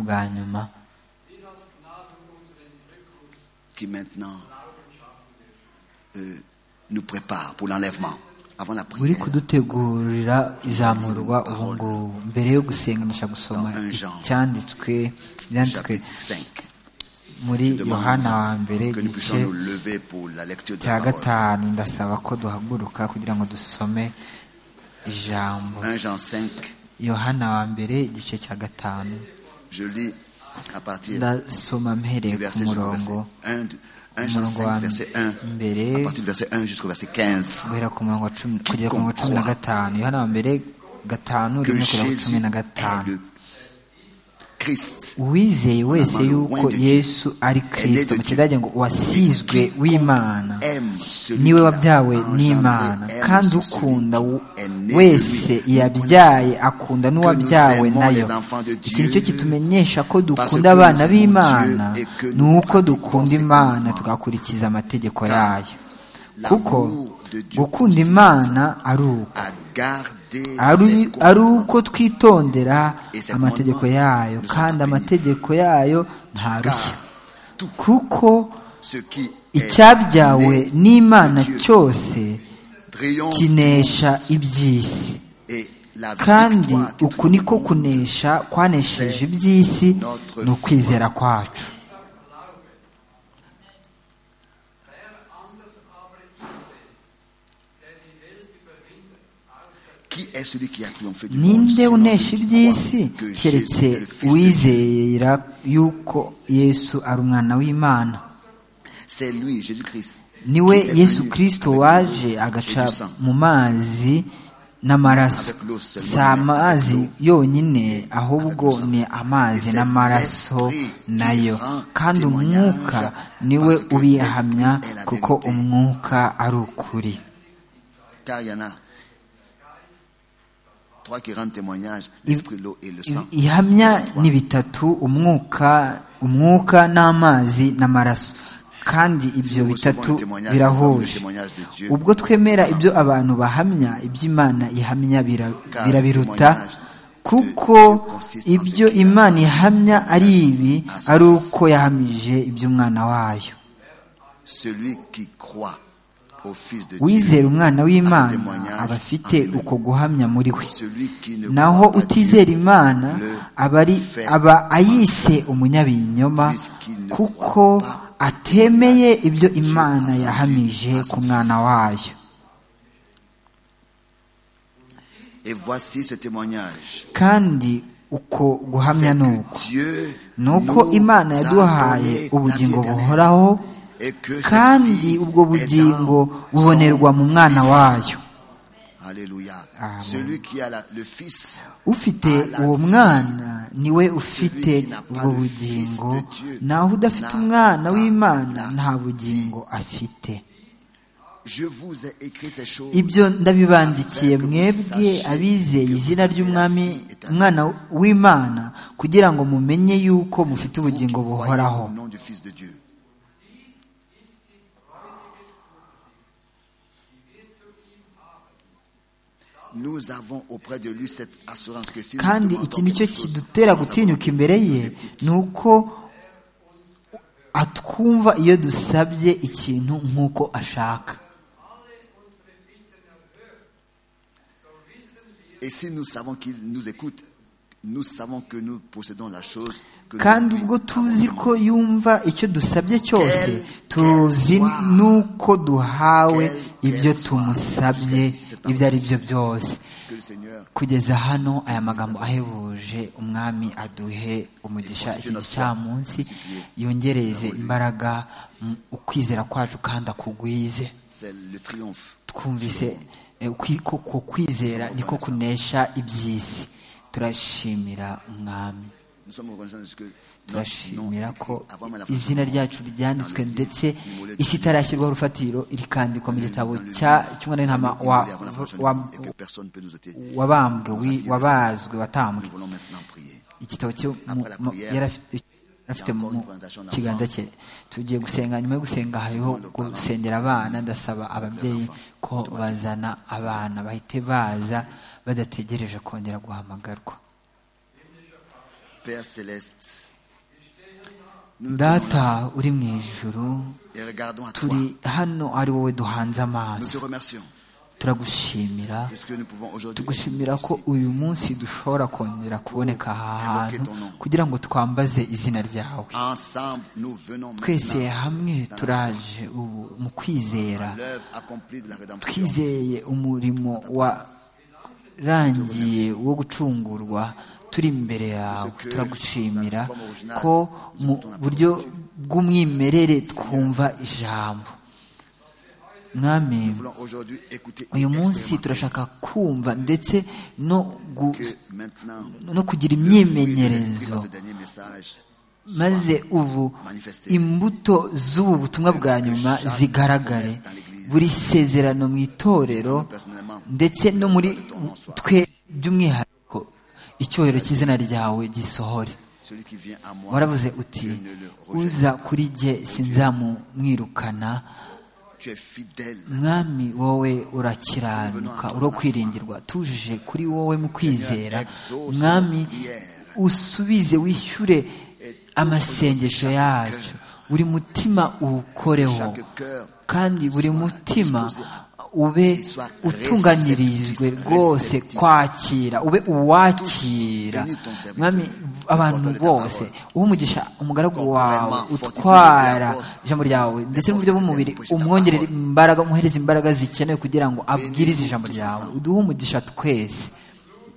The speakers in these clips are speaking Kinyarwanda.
bwa nyuma qui maintenant euh, nous prépare pour l'enlèvement avant la uri prière. kudutegurira izamurwa ubu ngubu mbere yo gusenga ndashaka gusoma icyanditswe byanditswe Chapitre 5. muri Je demande yohana wa mbere que nous puissions igice nous lever pour la lecture de cya la parole. gatanu ndasaba ko duhaguruka kugira ngo dusome ijambo 1 Jean 5, yohana wa mbere igice cya gatanu je lis à partir ndasoma mpereye ku du verset jusqu'au verset murongo 1. de- 1 Jean 5, verset 1. mbere À partir du verset 1 jusqu'au verset 15. guhera ku murongo wa cumi kugera ku murongo wa cumi na Comprends. gatanu yohana wa mbere gatanu Que rimwe kugera ku Jésus cumi na est gatanu le Christ. uwizeye wese Amano yuko w'indi- yesu ari Aîné kristo mu de Dieu. kidage ngo uwasizwe Et qui w'imana aime celui niwe qu'il a wabyawe engendré, n'imana aime kandi celui ukunda qui w- est né de lui. wese yabyaye Nous akunda connaissons n'uwabyawe que nous nayo aimons les enfants de iki ni cyo Dieu, kitumenyesha ko dukunda que nous abana aimons b'imana Dieu et que ni nous uko dukunda pratiquons imana ses tugakurikiza amategeko Car yayo l'amour kuko de Dieu gukunda consiste imana ari uko a gardé ari ses ari commandements. uko twitondera Ese amategeko commandement yayo nous kandi appartient. amategeko yayo ntarushya Car tout kuko ce qui icyabyawe est né n'imana de Dieu cyose triomphe kinesha iby'isi et la kandi victoire qui uku niko triomphe kunesha kwanesheje iby'isi ni ukwizera kwacu Qui est celui qui a triomphé du monde ninde sinon unesha celui iby'isi qui croit que Jésus keretse est le Fils de Dieu uwizera yuko yesu ari umwana w'imana C'est lui, Jésus-Christ. niwe qui est yesu venu kirisito avec waje l'eau agaca et du sang. mu mazi n'amaraso Avec l'eau seulement, si amazi yonyine ahubwo sang. ni amazi Et c'est n'amaraso l'esprit qui nayo rend kandi témoignage, umwuka niwe parce que ubihamya l'esprit est la kuko vérité. umwuka ari ukuri Car il y en a trois qui rendent témoignage Il- l'esprit, l'eau et le sang. ihamya Trois. ni bitatu umwuka umwuka n'amazi n'amaraso kandi Si ibyo nous recevons le bitatu témoignage des hommes, le birahuje témoignage de Dieu, ubwo twemera ibyo abantu bahamya iby'imana ihamya bira- Car birabiruta le témoignage kuko de Dieu consiste en ibyo ce qu'il a imana ihamya ari ibi à son ari fils. uko yahamije iby'umwana wayo celui qui croit au Fils de Dieu, wizera umwana w'imana témoignage aba afite en lui. uko guhamya muri we celui qui ne naho croit pas Dieu, utizera imana le aba ari fait aba ayise umunyabinyoma Puisqu'il ne kuko croit pas atemeye au ibyo Dieu imana attendu yahamije à son ku mwana fils. wayo Et voici ce témoignage. kandi uko guhamya C'est ni que uko Dieu ni uko nous imana a yaduhaye donné la ubugingo vie éternelle. buhoraho Et que cette kandi vie ubwo est bugingo dans bubonerwa son mu mwana Fils. wayo Alléluia. Amen. Celui qui a la- le Fils, ufite uwo mwana niwe ufite ubwo bugingo naho udafite umwana w'imana nta bugingo afite je vous ai écrit ces choses. ibyo ndabibandikiye mwebwe abizeye izina ry'umwami umwana w'imana kugira ngo mumenye yuko mufite vous qui ubugingo croyez buhoraho Au nom du Fils de Dieu. Nous avons auprès de lui cette assurance que si nous kandi demandons iki ni cyo quelque chose, kidutera nous avons gutinyuka imbere ye ni uko atwumva iyo dusabye ikintu nk'uko ashaka Et si nous savons qu'il nous écoute, nous savons que nous possédons la chose que kandi nous lui ubwo tuzi avons ko yumva icyo dusabye cyose tuzi n'uko duhawe ibyo tumusabye ibyo ari byo byose demandé. Que le Seigneur kugeza hano aya magambo ahebuje umwami aduhe umugisha iki gicamunsi yongereze imbaraga mu ukwizera kwacu kandi akugwize c'est le triomphe. twumvise eh, kwi- ko- ko kwizera niko kunesha iby'isi turashimira umwami Nous sommes reconnaissants de ce que notre nom est turashimira écrit ko avant même la fondation izina du monde. ryacu ryanditswe Dans le ndetse livre du Mollet du isi Monde. itarashyirwaho rufatiro irikandikwa mu gitabo Dans le cya- livre, cy'umwana dans w'intama le livre, wa- avant la fondation du wa- monde, et que personne ne peut nous ôter. wabambwe Dans la wi- vie de wabazwe Satan. watambwe Nous voulons maintenant prier. igitabo cyo mu- Après la mu- prière, yari afite- yari afite mu mu kiganza cye tugiye gusenga nyuma yo gusenga hariho gusengera abana ndasaba ababyeyi ko bazana abana bahite baza badategereje kongera guhamagarwa Père céleste, data uri mu ijuru et regardons à toi. turi hano ari wowe duhanze Nous te amaso remercions turagushimira de ce que nous pouvons aujourd'hui tugushimira ko uyu munsi dushobora kongera kuboneka aha hantu kugira ngo twambaze izina ryawe Ensemble, nous venons twese maintenant hamwe turaje ubu mu kwizera l'œuvre accomplie de la rédemption. twizeye umurimo warangiye wo gucungurwa turi imbere yawe turagushimira ko mu buryo bw'umwimerere twumva ijambo mwami Nous voulons aujourd'hui écouter et uyu munsi expérimenter turashaka kumva ndetse no gu- que maintenant no kugira le fruit de l'esprit imyimenyerezo dans ce dernier message maze ubu imbuto z'ubu butumwa bwa nyuma zigaragare buri sezerano mu itorero personnellement ndetse no muri twe by'umwihariko icyubahiro cy'izina ryawe gisohore celui qui vient à moi waravuze uti uza kuri jye sinzamumwirukana tu es fidèle mwami wowe urakiranuka uro kwiringirwa tujije kuri wowe mu kwizera mwami usubize wishyure amasengesho yacu buri mutima uwukoreho chaque cœur kandi buri mutima ube utunganirijwe rwose kwakira ube uwakira mwami abantu bose uha umugisha umugaragu wawe utwara ijambo ryawe ndetse n'uburyo bw'umubiri umwongerera imbaraga umuhereza imbaraga zikenewe kugira ngo abwirize ijambo ryawe uduhe umugisha twese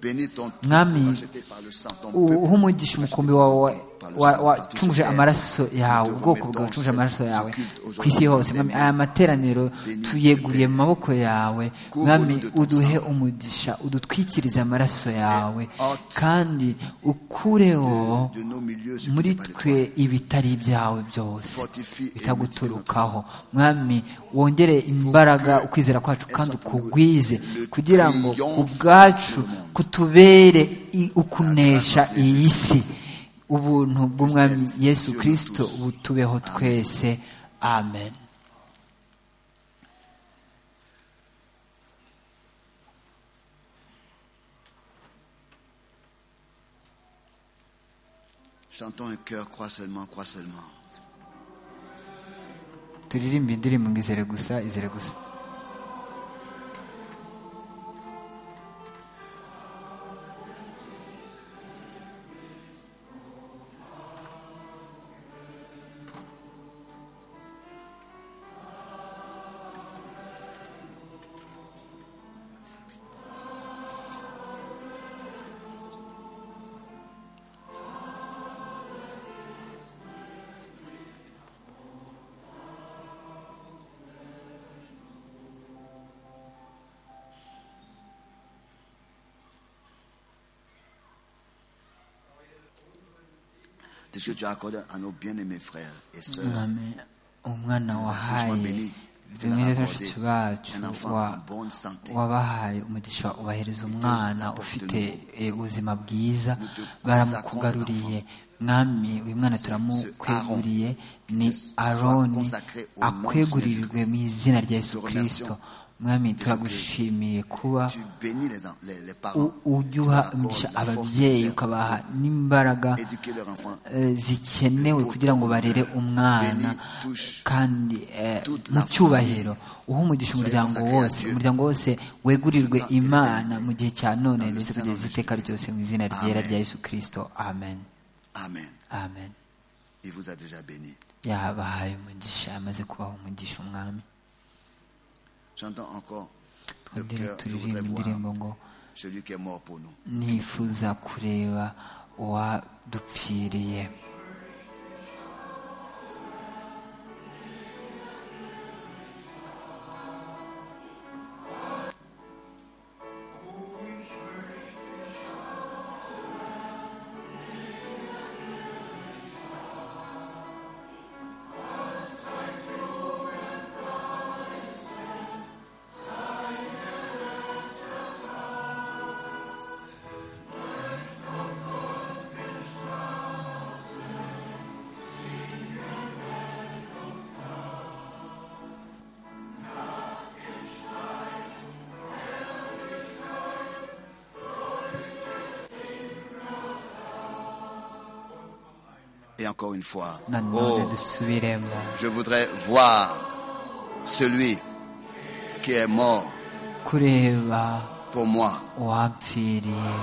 bénis ton trône Mwami, racheté par le sang ton peuple uha umugisha umukumbi wawe wa- wacunguje amaraso yawe ubwoko bwawe wacunguje amaraso yawe ku isi hose mwami aya materaniro tuyeguriye mu maboko yawe mwami uduhe umugisha udutwikirize amaraso yawe kandi ukureho de nos milieux ce qui muri n'est pas de toi. twe ibitari ibyawe byose Fortifie et bitaguturukaho mwami wongere imbaraga ukwizera kwacu kandi ukugwize kugira ngo ku bwacu kutubere i- ukunesha iyi si ubuntu bw'umwami yesu kirisito butubeho twese amen chantons un cœur crois seulement crois seulement turirimbe indirimbo ngo izere gusa izere gusa de ce que tu as accordé à nos bien-aimés frères et sœurs mwami umwana wahaye bimwe bashiki bacu wa wabahaye umugisha ubahereza umwana ufite eh, ubuzima bwiza baramukugaruriye mwami uyu mwana turamukweguriye ni aroni akwegurirwe mu izina rya yesu kirisito mwami turagushimiye kuba tu bénis les, en- les, les parents u- Tu ujya leur accordes umugisha la force ababyeyi nécessaire ukabaha n'imbaraga pour éduquer leur enfant eh, zikenewe kugira ngo barere umwana kandi eh, mu cyubahiro uha umugisha umuryango wose umuryango wose wegurirwe imana mu gihe cya none ndetse kugeza iteka ryose mu izina ryera rya yesu kirisito amen Amen amen il vous a déjà béni yabahaye umugisha amaze kubaha umugisha umwami j'entends encore le twongere cœur je voudrais turirimbe voir indirimbo ngo celui qui est mort pour nous nifuza kureba uwadupfiriye Amen. encore une fois. nanone Oh, dusubiremo je voudrais voir celui qui est mort kureba pour moi uwampfiriye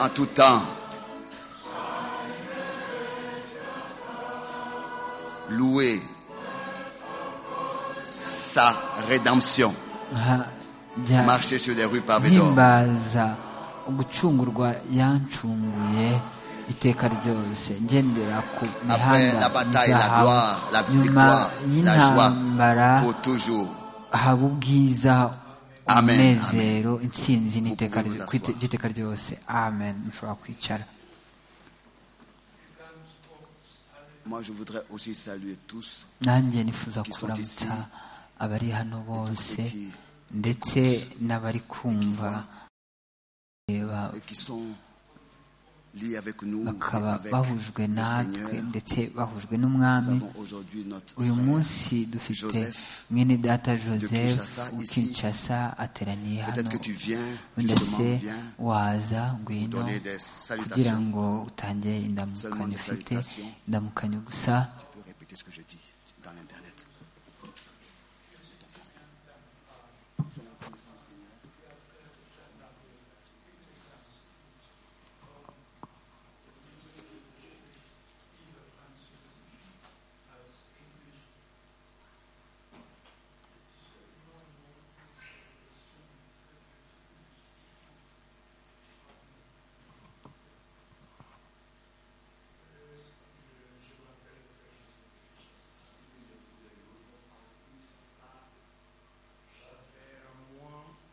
en tout temps. Louer sa rédemption. nkajya Marcher sur des rues pavées d'or. mpimbaza gucungurwa yancunguye iteka ryose ngendera ku Après mihanda la bataille, la y'izahabu gloire, la nyuma victoire, la joie, y'intambara pour toujours. haba ubwiza Amen, umunezero intsinzi n'iteka Vous pouvez vous asseoir. ry'iteka ryose amen mushobora kwicara Moi, je voudrais aussi saluer tous nanjye nifuza Qui sont kuramutsa ici. abari hano bose ceux qui, ndetse n'abari kumva reba et qui sont liés avec nous, et bakaba avec bahujwe le natwe Seigneur. ndetse bahujwe Nous n'umwami avons aujourd'hui notre uyu frère. munsi dufite Joseph mwene data joseph Kinshasa, ici. ukinshasa ateraniye Peut-être hano que tu viens, ndetse justement, viens waza ngwino donner kugira des salutations. ngo utangire indamukanyo Seulement des ufite salutations. indamukanyo gusa Je peux répéter ce que je dis dans l'Internet.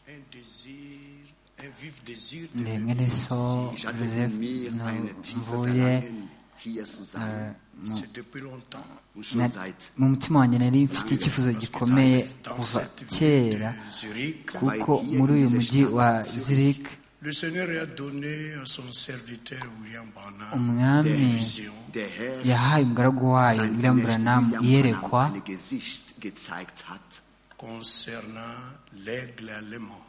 un désir, un vif désir de ndi venir mwene so Ich hatte joseph in mir eine tiefe mvuye Verlangen, hier zu sein. C'est depuis longtemps. Und na- schon seit mu mutima wanjye nari mfite icyifuzo gikomeye Dans kuva cette ville kera de Zurich, kuko muri uyu mujyi wa zurich le Seigneur a donné à son serviteur William Branham der, umwami der Herr yahaye umugaragu wayo sein william Knecht branham William iyerekwa Branham ein Gesicht gezeigt hat. concernant l'aigle allemand.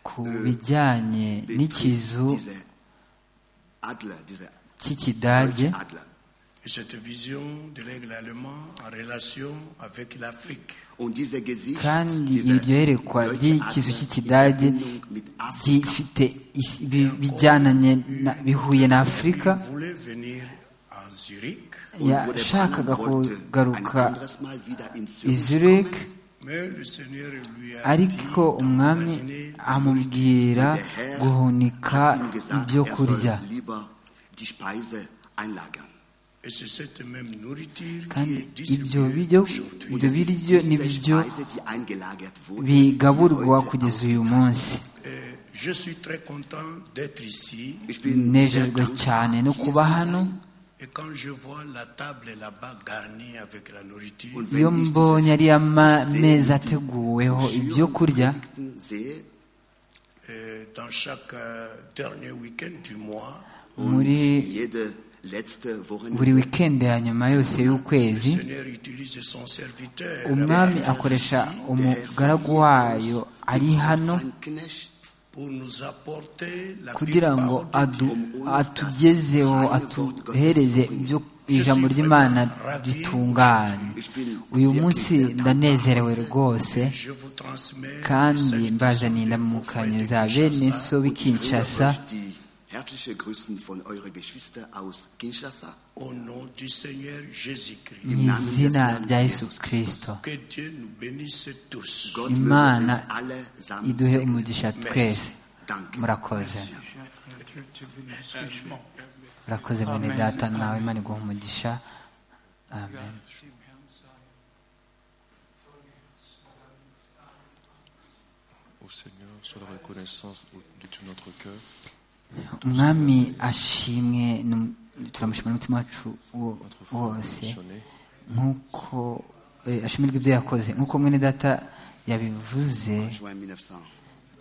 ku bijyanye n'ikizu Dieser Adler, dieser cy'ikidage deutsche Adler. Et cette vision de l'aigle allemand en relation avec l'Afrique. Und dieser Gesicht, kandi dieser iryo yerekwa deutsche ry'ikizu Adler cy'ikidage in Verbindung mit Afrika. gifite is- bi- bijyananye na- bihuye na afurika Il voulait venir à Zurich, Und Ja, wo der shakaga Branham wollte ein kugaruka anderes Mal wieder in i Zürich zurich mais le Seigneur lui a dit ariko umwami d'emmagasiner la nourriture. amubwira Der Herr guhunika hat ihm gesagt, ibyo er kurya soll lieber die Speise einlagern. Et c'est cette même nourriture qui kandi est ibyo distribuée biryo aujourd'hui. ibyo Es ist biryo ni diese ibyo Speise, die eingelagert wurde, die bigaburirwa heute kugeza ausgeht. uyu munsi Euh, je suis très content d'être ici Ich bin sehr nejejwe dankbar, cyane no hier kuba zu hano sein. et quand je vois la table là-bas garnie avec la nourriture, Und wenn iyo ich diese mbonye ariya ma- Seen, meza die ateguweho Schüren ibyo kurya Predigten sehe, euh, dans chaque euh, dernier week-end du mois, muri jede letzte buri Wochenende wikendi ya nyuma yose le y'ukwezi Seigneur utilise son serviteur. umwami avec- akoresha umugaragu wayo ari hano sein Knecht, pour nous apporter la kugira ngo parole de adu- Dieu. atugezeho atuhereze ibyo ijambo ry'imana ritunganye uyu munsi ndanezerewe rwose Je vous transmets kandi le mbazaniye salut de vos indamukanyo frères za de bene Kinshasa. so b'i ich bringe kinshasa euch die herzliche Grüßen von euren Geschwistern aus Kinshasa. Au nom du Seigneur Jésus-Christ, mu izina rya yesu kirisito que Dieu nous bénisse tous. Gott Imana möge uns alle zusammen iduhe segnen. umugisha twese Danke. murakoze murakoze mwene data nawe imana iguha umugisha amen Au Seigneur, sur la reconnaissance au- de tout notre cœur, umwami ashimwe n'um- turamushima n'umutima wacu wo- notre wose missionné, nk'uko eh, ashimirwa ibyo yakoze nk'uko mwene data yabivuze Juin 1900.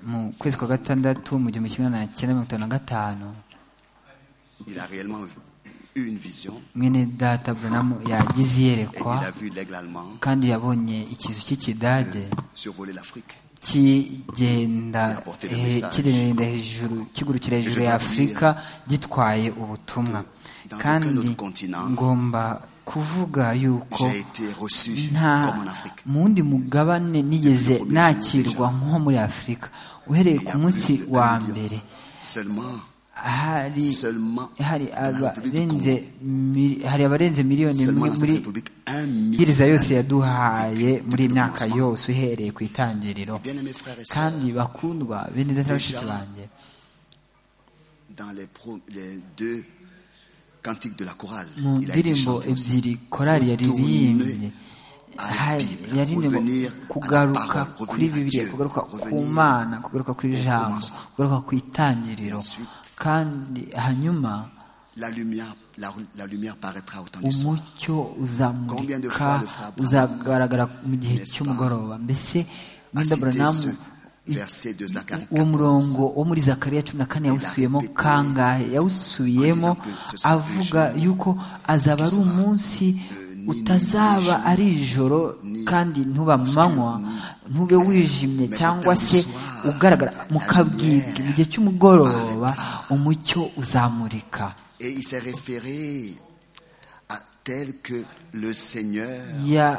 mu kwezi kwa gatandatu mu gihumbi kimwe magana cyenda mirongo itanu na gatanu Il a réellement eu une vision. mwene data buranamu yagize Et il iyerekwa a vu l'aigle allemand kandi yabonye ikizu cy'ikidage survoler l'Afrique. kigenda eh, kirenda hejuru kigurukira hejuru ya afurika gitwaye ubutumwa dans kandi aucun autre continent, ngomba kuvuga yuko J'ai été reçu nta comme en Afrique. mu wundi mugabane nigeze Le premier nakirwa jour nko muri afurika uhereye Il y ku a munsi plus de wa 1 million. mbere Seulement, hari seulement hari dans la République du abarenze Congo. mili- hari abarenze miliyoni Seulement imwe dans cette muri République, un million. bwiriza yose yaduhaye muri Depuis le myaka commencement. yose uhereye ku itangiriro Bien-aimés frères et sœurs, kandi bakundwa bene data Déjà, bashiki banjye dans les, pro- les deux cantiques de la chorale, mu il a été ndirimbo chanté aussi. ebyiri korali yaririmbye Retourner à la hari- Bible, yaririmbye ngo revenir à la kugaruka parole, revenir kuri à bibiliya Dieu, kugaruka ku revenir mana kugaruka ku ijambo commencement. kugaruka ku itangiriro Et ensuite, kandi hanyuma La lumière, la, la lumière paraîtra au temps du soir. umucyo Combien de uzamurika fois le frère Branham, uzagaragara mu gihe n'est-ce pas, cy'umugoroba mbese Linda cité Branham ce verset de Zacharie uwo 14, murongo wo muri zakariya cumi na kane il a yawusubiyemo répété kangahe yawusubiyemo en disant que ce sera avuga un jour yuko azaba ari sera, umunsi euh, ni utazaba nijoro, ari ijoro ni kandi ntuba obscur, manywa ni ntube clair. wijimye Mais cyangwa au temps se du soir, ugaragara mu la kabwibwi lumière mu gihe cy'umugoroba paraîtra. umucyo uzamurika Et il s'est référé à tel que le Seigneur,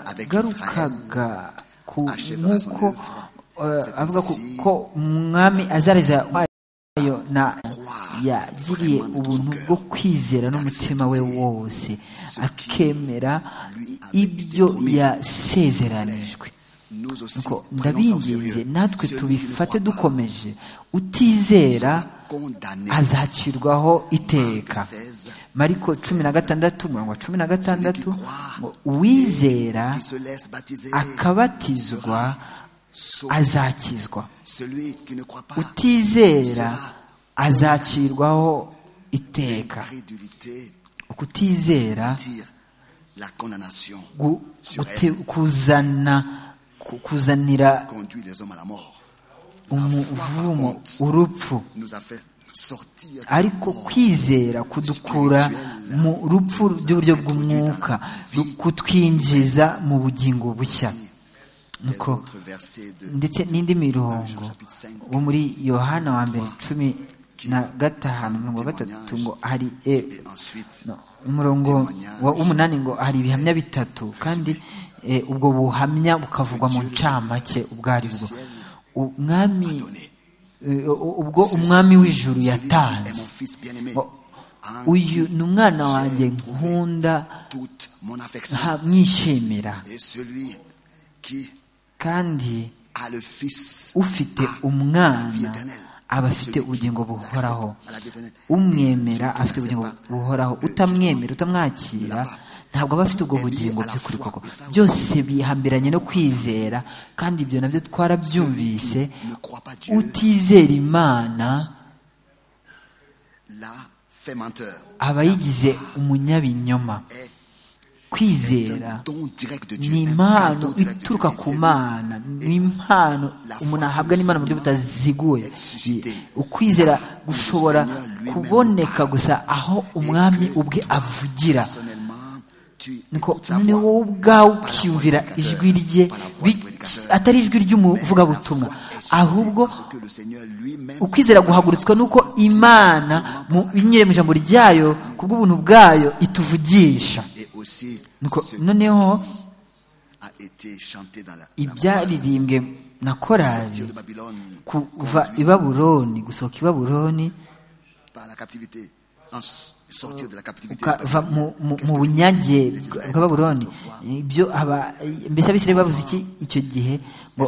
avec Israël, yagarukaga ku achèvera nk'uko son œuvre. eh, C'est avuga ku- ainsi ko umwami azareza wayo na croire yagiriye vraiment de ubuntu tout son bwo cœur, kwizera n'umutima we d'accepter wose ce qui akemera lui avait ibyo été promis. yasezeranijwe nous aussi, nuko prenons ça au ndabinginze sérieux. natwe Celui qui ne tubifate croit pas dukomeje utizera sera condamné. azacirwaho iteka Mark 16, mariko cumi na gatandatu umurongo wa cumi na gatandatu Celui qui croit ngo uwizera Qui se laisse baptiser akabatizwa sauve. azakizwa Celui qui ne croit pas utizera azacirwaho iteka l'incrédulité ukutizera tire la condamnation, gu- gute- kuzana ku- kuzanira conduit les hommes à la mort. umuvumo urupfu Nous a fait sortir. ariko kwizera kudukura mu rupfu ry'uburyo bw'umwuka kutwinjiza mu bugingo bushya nuko Nuko ndetse n'indi mirongo wo muri yohana wa mbere cumi na gatanu mirongo gatatu ngo hari e, no, umurongo wa- w'umunani ngo hari ibihamya bitatu kandi e, ubwo buhamya bukavugwa mu ncamake ubwo ari bwo umwami e, u- ubwo umwami w'ijuru yatanze ngo, uyu ni umwana wanjye nkunda toute mon affection. ha- mwishimira Et celui qui kandi a le Fils ufite a la vie umwana éternelle. aba afite Celui qui ubugingo buhoraho l'accepte a la vie éternelle. umwemera Celui qui afite ubugingo n'accepte pas, buhoraho euh, utamwemera justement, utamwakira ne l'a pas. ntabwo aba afite ubwo Et lié bugingo à la by'ukuri foi, koko et ça aussi. byose bihambiranye no kwizera kandi ibyo nabyo twarabyumvise Celui qui ne croit pas Dieu. utizera imana l'a fait menteur. aba yigize umunyabinyoma Est kwizera un don direct de Dieu. ni un impano cadeau direct de ituruka Dieu. ku C'est mana ni impano umuntu ahabwa n'imana mu buryo butaziguye ukwizera gushobora kuboneka gusa aho umwami ubwe avugira personnellement, tu niko écoutes sa none voix. wowe ubwawe ukiyumvira ijwi rye bi- atari ijwi ry'umuvugabutumwa ahubwo ukwizera guhagurutswa n'uko imana mu binyure mu ijambo ryayo ku bw'ubuntu bwayo ituvugisha Nuko noneho ibyaririmbwe na korali kuva i babuloni gusohoka i babuloni ukava mu- mu- mu bunyage bwa- bwa babuloni ibyo aba mbese abisirayeli bavuze iki icyo gihe ngo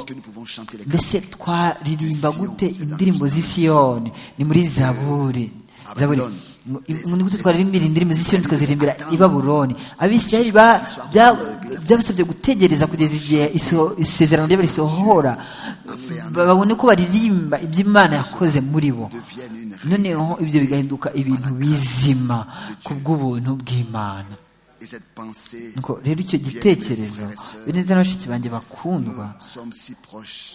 mbese twaririmba gute indirimbo z'i Siyoni ni muri zaburi zaburi ngo, ngo ni gute twaririmbira indirimbo z'i Siyoni tukazirimbira i babuloni abisirayeli ba- bya- byabasabye gutegereza kugeza igihe iso- isezerano ryabo risohora ba- babone ko baririmba ibyo imana yakoze muri bo noneho ibyo bigahinduka ibintu bizima ku bw'ubuntu bw'imana Et cette pensée, nuko rero icyo gitekerezo benedita na bashiki banjye bakundwa nous sommes si proches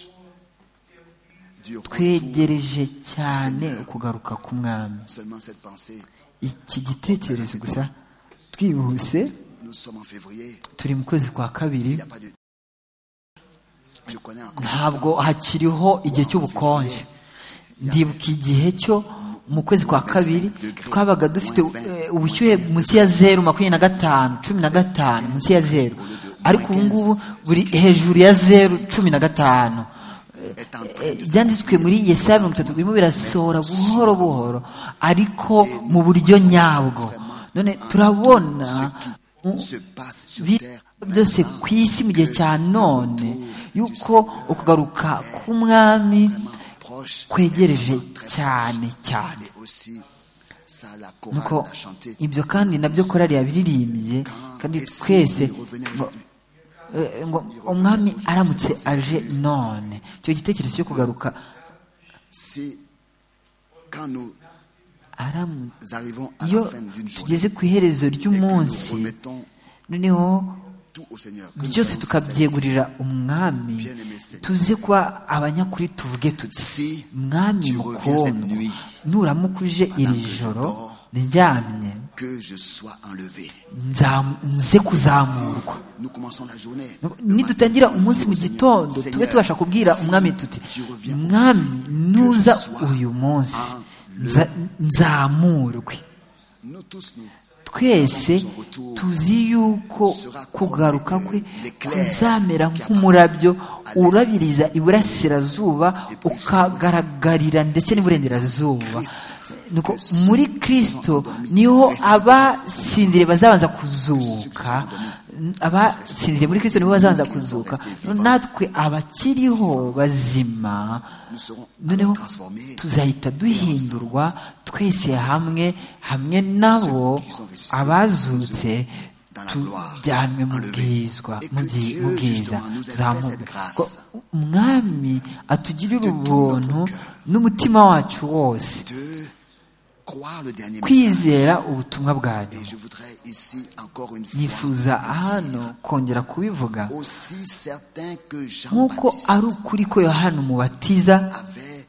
du retour. twegereje cyane ukugaruka k'umwami Seulement cette pensée, iki gitekerezo gusa twihuse nous sommes en février, turi mu kwezi kwa kabiri il n'y a pas de ntabwo hakiriho igihe cy'ubukonje ndibuka igihe cyo mu kwezi kwa kabiri twabaga dufite eh, ubushyuhe munsi ya zeru makumyabiri na gatanu cumi na gatanu munsi ya zeru ariko ubu ngubu buri hejuru ya zeru cumi na gatanu Eh, byanditswe muri yesaya mirongo itatu birimo birasohora buhoro buhoro ariko mu buryo nyabwo none turabona ibintu byose ku isi mu gihe cya none yuko ukugaruka k'umwami kwegereje cyane cyane nuko ibyo kandi nabyo korari yabiririmbye kandi twese ngo eh, ngo umwami aramutse aje none icyo gitekerezo cyo kugaruka Si, quand nous aramu- arrivons à iyo la fin d'une journée, tugeze ku iherezo et que nous ry'umunsi remettons noneho tout au Seigneur, que nous byose soyons sincères. tukabyegurira umwami tuze kuba abanyakuri tuvuge tuti Si mwami tu reviens cette mukundwa nuit, nuramuka uje iri que je joro dors, ndyamye que je sois enlevé. nzam- nze kuzamurwa Nous commençons la journée. nidutangira umunsi mu gitondo tube tubasha kubwira umwami tuti mwami nuza uyu munsi nza- nzamurwe Nous tous, nous, twese tuzi yuko kugaruka kwe kuzamera nk'umurabyo urabiriza iburasirazuba ukagaragarira ndetse n'iburengerazuba nuko muri kirisito niho abasinzire bazabanza kuzuka abasinziriye muri kirisito nibo bazabanza kuzuka natwe abakiriho bazima nous serons noneho transformés. tuzahita duhindurwa twese hamwe hamwe nabo abazutse tujyanwe mu bwizwa mu byi- mu bwiza tuzamurwe Ko umwami atugirira ubuntu n'umutima wacu wose de croire le dernier message. kwizera ubutumwa bwanyu Et je voudrais ici encore une fois nifuza hano kongera kubivuga aussi certain que nk'uko Jean-Baptiste ari ukuri ko yohana umubatiza avait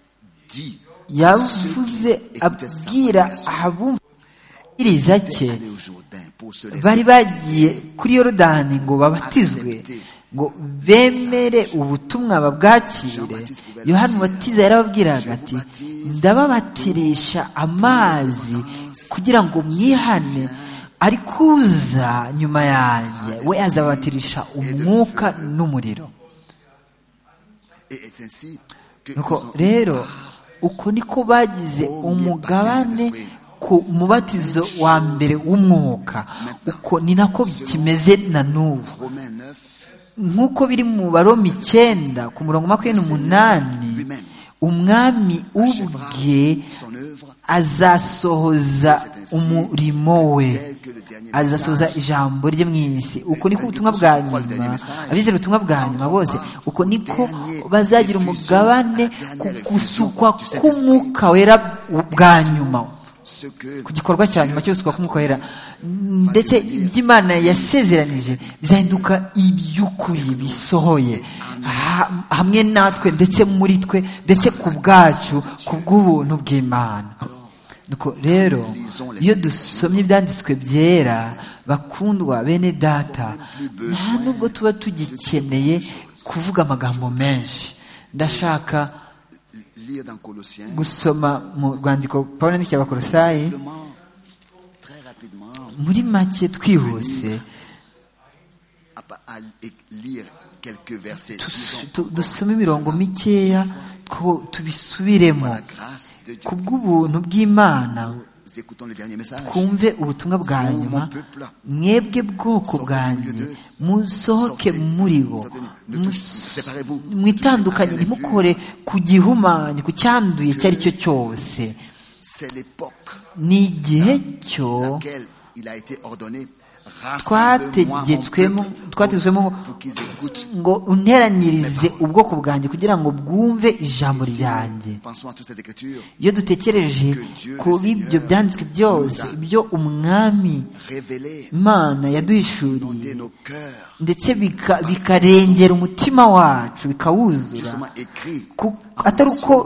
dit à ceux qui yavuze écoutaient sa abwira prédication, abumviriza cye allez au Jourdain pour se laisser bari bagiye baptiser. kuri yorodani ngo babatizwe ngo bemere ubutumwa babwakire yohana umubatiza yarababwiraga ati ndababatirisha amazi kugira ngo mwihane ariko uza nyuma yanjye we azabatirisha umwuka n'umuriro Et c'est ainsi que nous nuko avons rero uko niko bagize umugabane ku mubatizo wa mbere w'umwuka uko ni nako kimeze na n'ubu Romains 9, nk'uko biri mu baromi icyenda ku murongo makumyabiri n'umunani umwami ubwe son œuvre, azasohoza umurimo we azasohoza ijambo rye mu isi uko niko ubutumwa bwa nyuma abizera ubutumwa bwa nyuma bose uko niko bazagira umugabane ku gusukwa k'umwuka wera bwa nyuma ce que ku gikorwa cya nyuma cyo gusukwa k'umwuka wera ndetse iby'imana yasezeranije bizahinduka iby'ukuri bisohoye ha- hamwe natwe ndetse muri twe ndetse ku bwacu ku bw'ubuntu bw'imana nuko rero iyo dusomye ibyanditswe byera bakundwa bene data nta nubwo tuba tugikeneye kuvuga amagambo menshi ndashaka lire dans Colossiens, gusoma mu rwandiko pawulo yandikiye abakorosayi simplement, très rapidement, muri make twihuse à, pa- à é- lire quelques versets. tus- Disons, tu- dusome imirongo mikeya two- tubisubiremo par la grâce de Dieu, ku bw'ubuntu bw'imana nous écoutons le dernier message. twumve ubutumwa bwa nyuma mwebwe bwoko bwanjye musohoke muri bo mwitandukanye ntimukore ku gihumanyi ku cyanduye icyo ari cyo cyose C'est l'époque ni igihe cyo laquelle il a été ordonné. Rassemble-moi mon twategetswemo peuple twategetswemo pour qu'ils écoutent. ngo unteranyirize ubwoko bwanjye kugira ngo bwumve ijambo ryanjye Pensons à toutes ces écritures iyo dutekereje kuri ibyo byanditswe byose ibyo umwami révélées imana inonder yaduhishuriye nos cœurs, ndetse bika- bikarengera umutima wacu bikawuzura justement écrites Ku- atari uko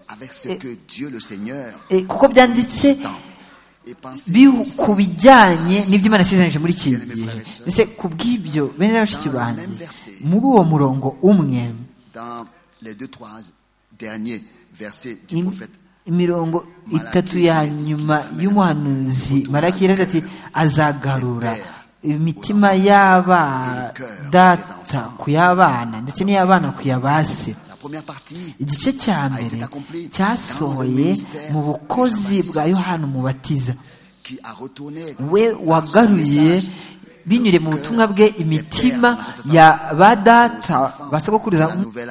avec ce que Dieu le Seigneur eh, kuko byanditse attend. Et pensez bihu- ku bijyanye n'ibyo imana isezeranyije muri iki gihe Bien-aimés frères et sœurs, ese ku bw'ibyo bene na bashiki dans le banjye même verset, muri uwo murongo umwe dans les deux, trois derniers versets du Im- prophète. imirongo itatu ya nyuma y'umuhanuzi maraki yaravuze ati azagarura imitima y'aba data ku y'abana ndetse n'iy'abana ku ya ba se La première partie igice cya mbere cyasohoye mu bukozi bwa yohani umubatiza qui a retourné we par son wagaruye message binyure mu butumwa bwe imitima ya ba data basogokuruza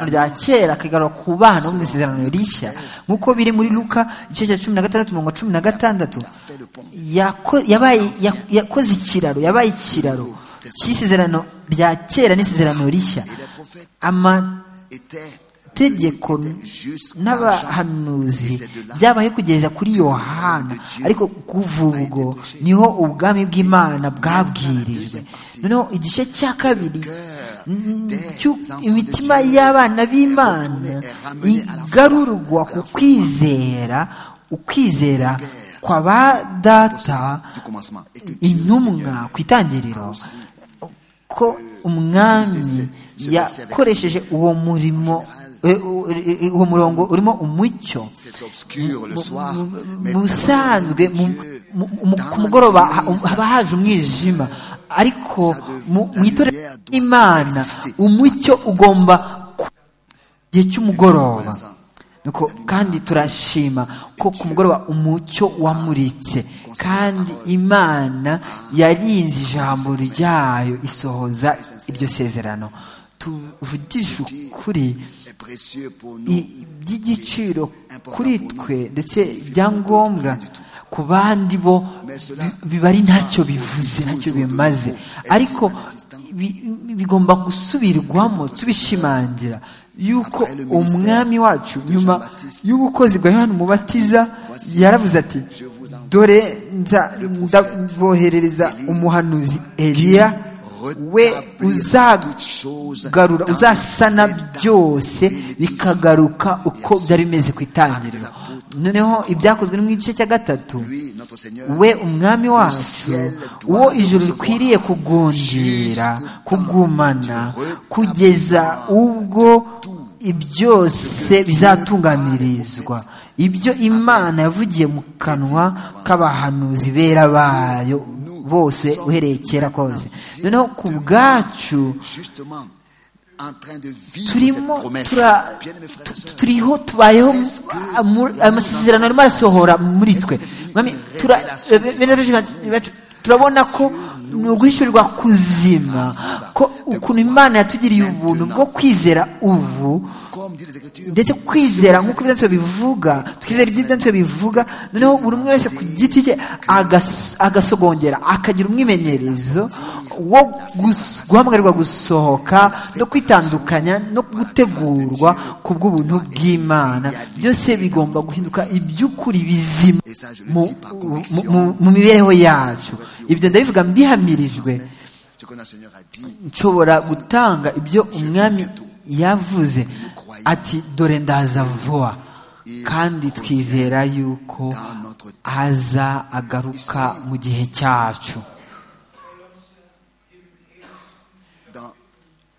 rya kera akagarura ku bana bo mu isezerano rishya nk'uko biri muri luka igice cya cumi na gatandatu mirongo cumi na gatandatu fait le pont. yako- yabaye- yak- yakoze ikiraro yabaye ikiraro cy'isezerano rya kera n'isezerano rishya Et les prophètes amategeko étaient étaient jusqu'à Jean. n'abahanuzi Et c'est de là byabaye kugeza kuri yohana ariko kuva ubwo niho ubwami bw'imana bwabwirijwe noneho igice cya kabiri mm, cy'u- imitima y'abana b'imana igarurwa ku kwizera ukwizera kwa ba data du commencement et que Dieu, le intumwa Seigneur, ku itangiriro ko umwami yakoresheje uwo murimo eh, eh, uwo murongo urimo umucyo c'est obscur le Mu- soir mu- mais mu busanzwe mu- mu- mu- ku mugoroba ha- haba haje umwijima ariko mu mu itorero ry'imana umucyo ugomba ku gihe cy'umugoroba Nuko kandi turashima ko ku mugoroba umucyo wamuritse kandi imana yarinze ijambo ryayo isohoza iryo sezerano tuvugishe ukuri est précieux pour nous i- by'igiciro kuri twe ndetse ibyangombwa ku bandi bo bi- biba ari ntacyo bivuze ntacyo bimaze ariko bi- bigomba gusubirwamo tubishimangira yuko umwami wacu nyuma y'ubukozi bwa yohani umubatiza yaravuze ati dore nza- ndaboherereza umuhanuzi eliya we uzagarura uzasana byose bikagaruka uko byari bimeze ku itangiriro noneho ibyakozwe no mu gice cya gatatu lui notre Seigneur we umwami wacu uwo ijuru rikwiriye kugundira kugumana kugeza ubwo byose bizatunganirizwa ibyo imana yavugiye mu kanwa k'abahanuzi bera bayo bose uhereye kera kose noneho ku bwacu justement en train de vivre cette turimo promesse tura- bien mes frères et tu- sœurs tu- turiho tubayeho mu- amasezerano arimo arasohora muri twe Mwami, tura- eh, bene data bacu, turabona ko ni uguhishurirwa kuzima ko ukuntu imana yatugiriye ubuntu bwo kwizera ubu comme dit les écritures ndetse kwizera nk'uko ibyanditswe bivuga twizera ibyo ibyanditswe bivuga noneho buri umwe wese ku giti cye agas- agasogongera akagira umwimenyerezo wo gus- guhamagarwa gusohoka no kwitandukanya no gutegurwa ku bw'ubuntu bw'imana byose bigomba guhinduka iby'ukuri bizima et ça je le mu- dis par mu- conviction mu- mu mibereho yacu ibyo ndabivuga mbihamirijwe ce que notre Seigneur a dit nshobora gutanga ibyo umwami yavuze ati dore ndaza vuba kandi twizera yuko aza agaruka mu gihe cyacu dans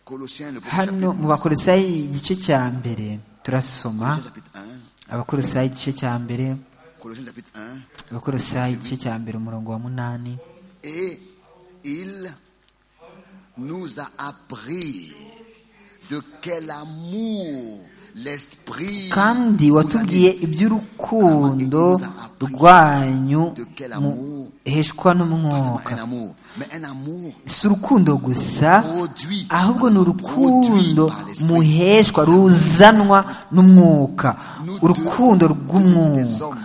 Colossiens le premier hano mu chapitre bakorosayi igice cya mbere turasoma Colossiens chapitre 1 abakorosayi igice cya mbere Colossiens chapitre 1 abakorosayi igice cya mbere umurongo wa munani Et il nous a appris de quel amour l'esprit kandi vous a watubwiye dit. iby'urukundo rwanyu muheshwa Pas seulement n'umwuka un amour, mais un amour si urukundo gusa produit. ahubwo ni urukundo Produit par l'esprit. muheshwa ruzanwa n'umwuka Nous urukundo devons devenir des rw'umwuka hommes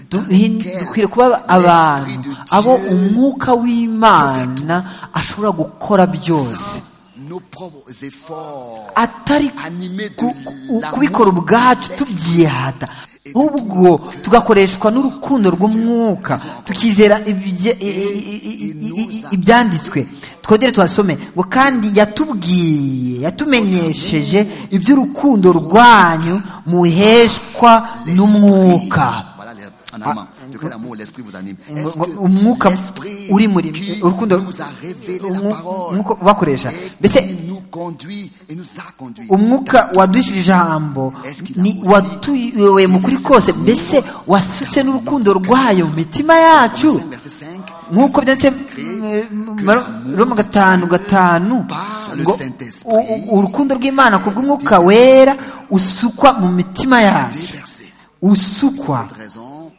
Duhin- dukwiriye kuba abantu l'esprit de abo Dieu umwuka w'imana ashobora gukora byose sans nos propres efforts atari animés de ku- ku- l'amour kubikora ubwacu de l'esprit. tubyihata ahubwo tugakoreshwa n'urukundo rw'umwuka tukizera ibye- i- i- i- i- i- i- ibyanditswe twongere tuhasome ngo kandi yatubwiye yatumenyesheje iby'urukundo rwanyu muheshwa n'umwuka Voilà, les- en allemand. De quel amour l'esprit vous anime ngo- Est-ce ngo que umwuka l'esprit uri muri qui urukundo nous a révélé la umwu- parole umwuka ubakoresha mbese qui nous conduit et nous a conduits. umwuka wadushije ijambo ni watuyoboye mu kuri kose mbese wasutse n'urukundo rwayo mu mitima yacu Romains 5, verset 5. nk'uko byanditse mu gatanu gatanu ngo u- u- urukundo rw'imana ku bw'umwuka wera usukwa mu mitima yacu Déversé. usukwa Cette raison,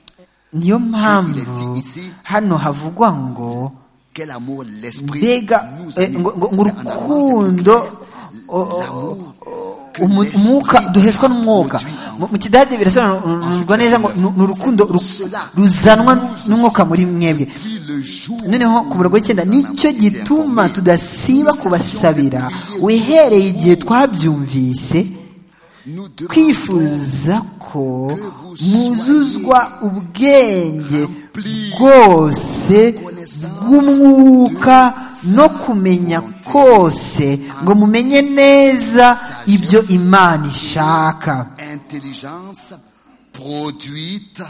niyo mpamvu hano havugwa ngo quel amour l'esprit mbega nous eh, anime. ngo ngo- ngo Mais en avant, c'est plus urukundo clair. o- o- L'amour que umu- l'esprit umwuka duheshwa n'umwuka produit en Mu- mu kidage birasobanurwa neza ngo ni ni urukundo ru- ruzanwa n'umwuka muri mwebwe Puis le jour noneho ku murongo w'icyenda nicyo gituma tudasiba kubasabira uhereye igihe twabyumvise nous demandons twifuza ko mwuzuzwa ubwenge bwose bw'umwuka no kumenya kose ngo mumenye neza ibyo imana ishaka intelligence produite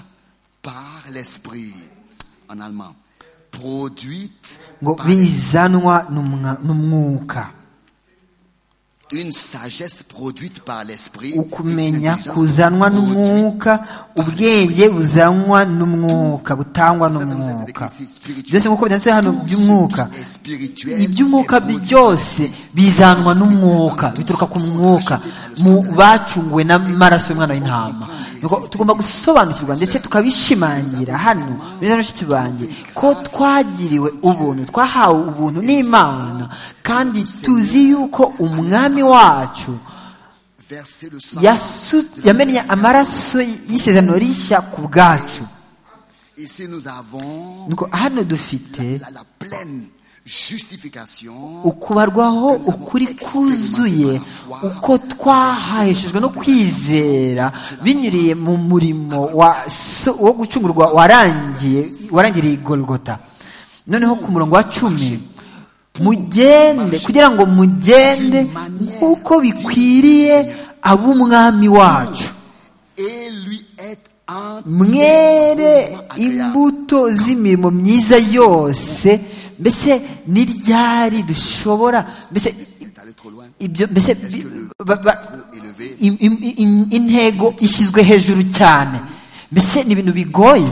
par l'esprit. En allemand. Produite ngo par bizanwa n'umwa- n'umwuka une sagesse produite par l'esprit. et une ukumenya intelligence kuzanwa produite n'umwuka ubwenge buzanwa n'umwuka butangwa Ça, ça vous a été n'umwuka décrit ici, spirituel. byose nk'uko byanditse hano Tout ce qui by'umwuka est spirituel iby'umwuka est produit byose bizanwa n'umwuka bituruka ku mwuka mu bacunguwe n'amaraso y'umwana w'intama Nuko tugomba gusobanukirwa ndetse tukabishimangira hano beza bashiki banjye ko twagiriwe ubuntu twahawe ubuntu n'imana kandi tuzi yuko umwami wacu verser le sang. yasu- yamennye amaraso y'isezerano rishya ku bwacu Ici, nous avons Nuko hano dufite la, la pleine justification ukubarwaho ukuri kuzuye uko twahaheshejwe no kwizera binyuriye mu murimo wa so- wo gucungurwa warangiye warangiriye igorogota noneho ku murongo wa cumi mugende kugira ngo mugende nk'uko bikwiriye ab'umwami wacu et lui est mwere entièrement agréable. imbuto z'imirimo myiza yose mbese ni ryari dushobora mbese est allé trop loin. ibyo mbese bi- ba- ba- élevé. im- im- im- intego ishyizwe hejuru cyane mbese ni ibintu bigoye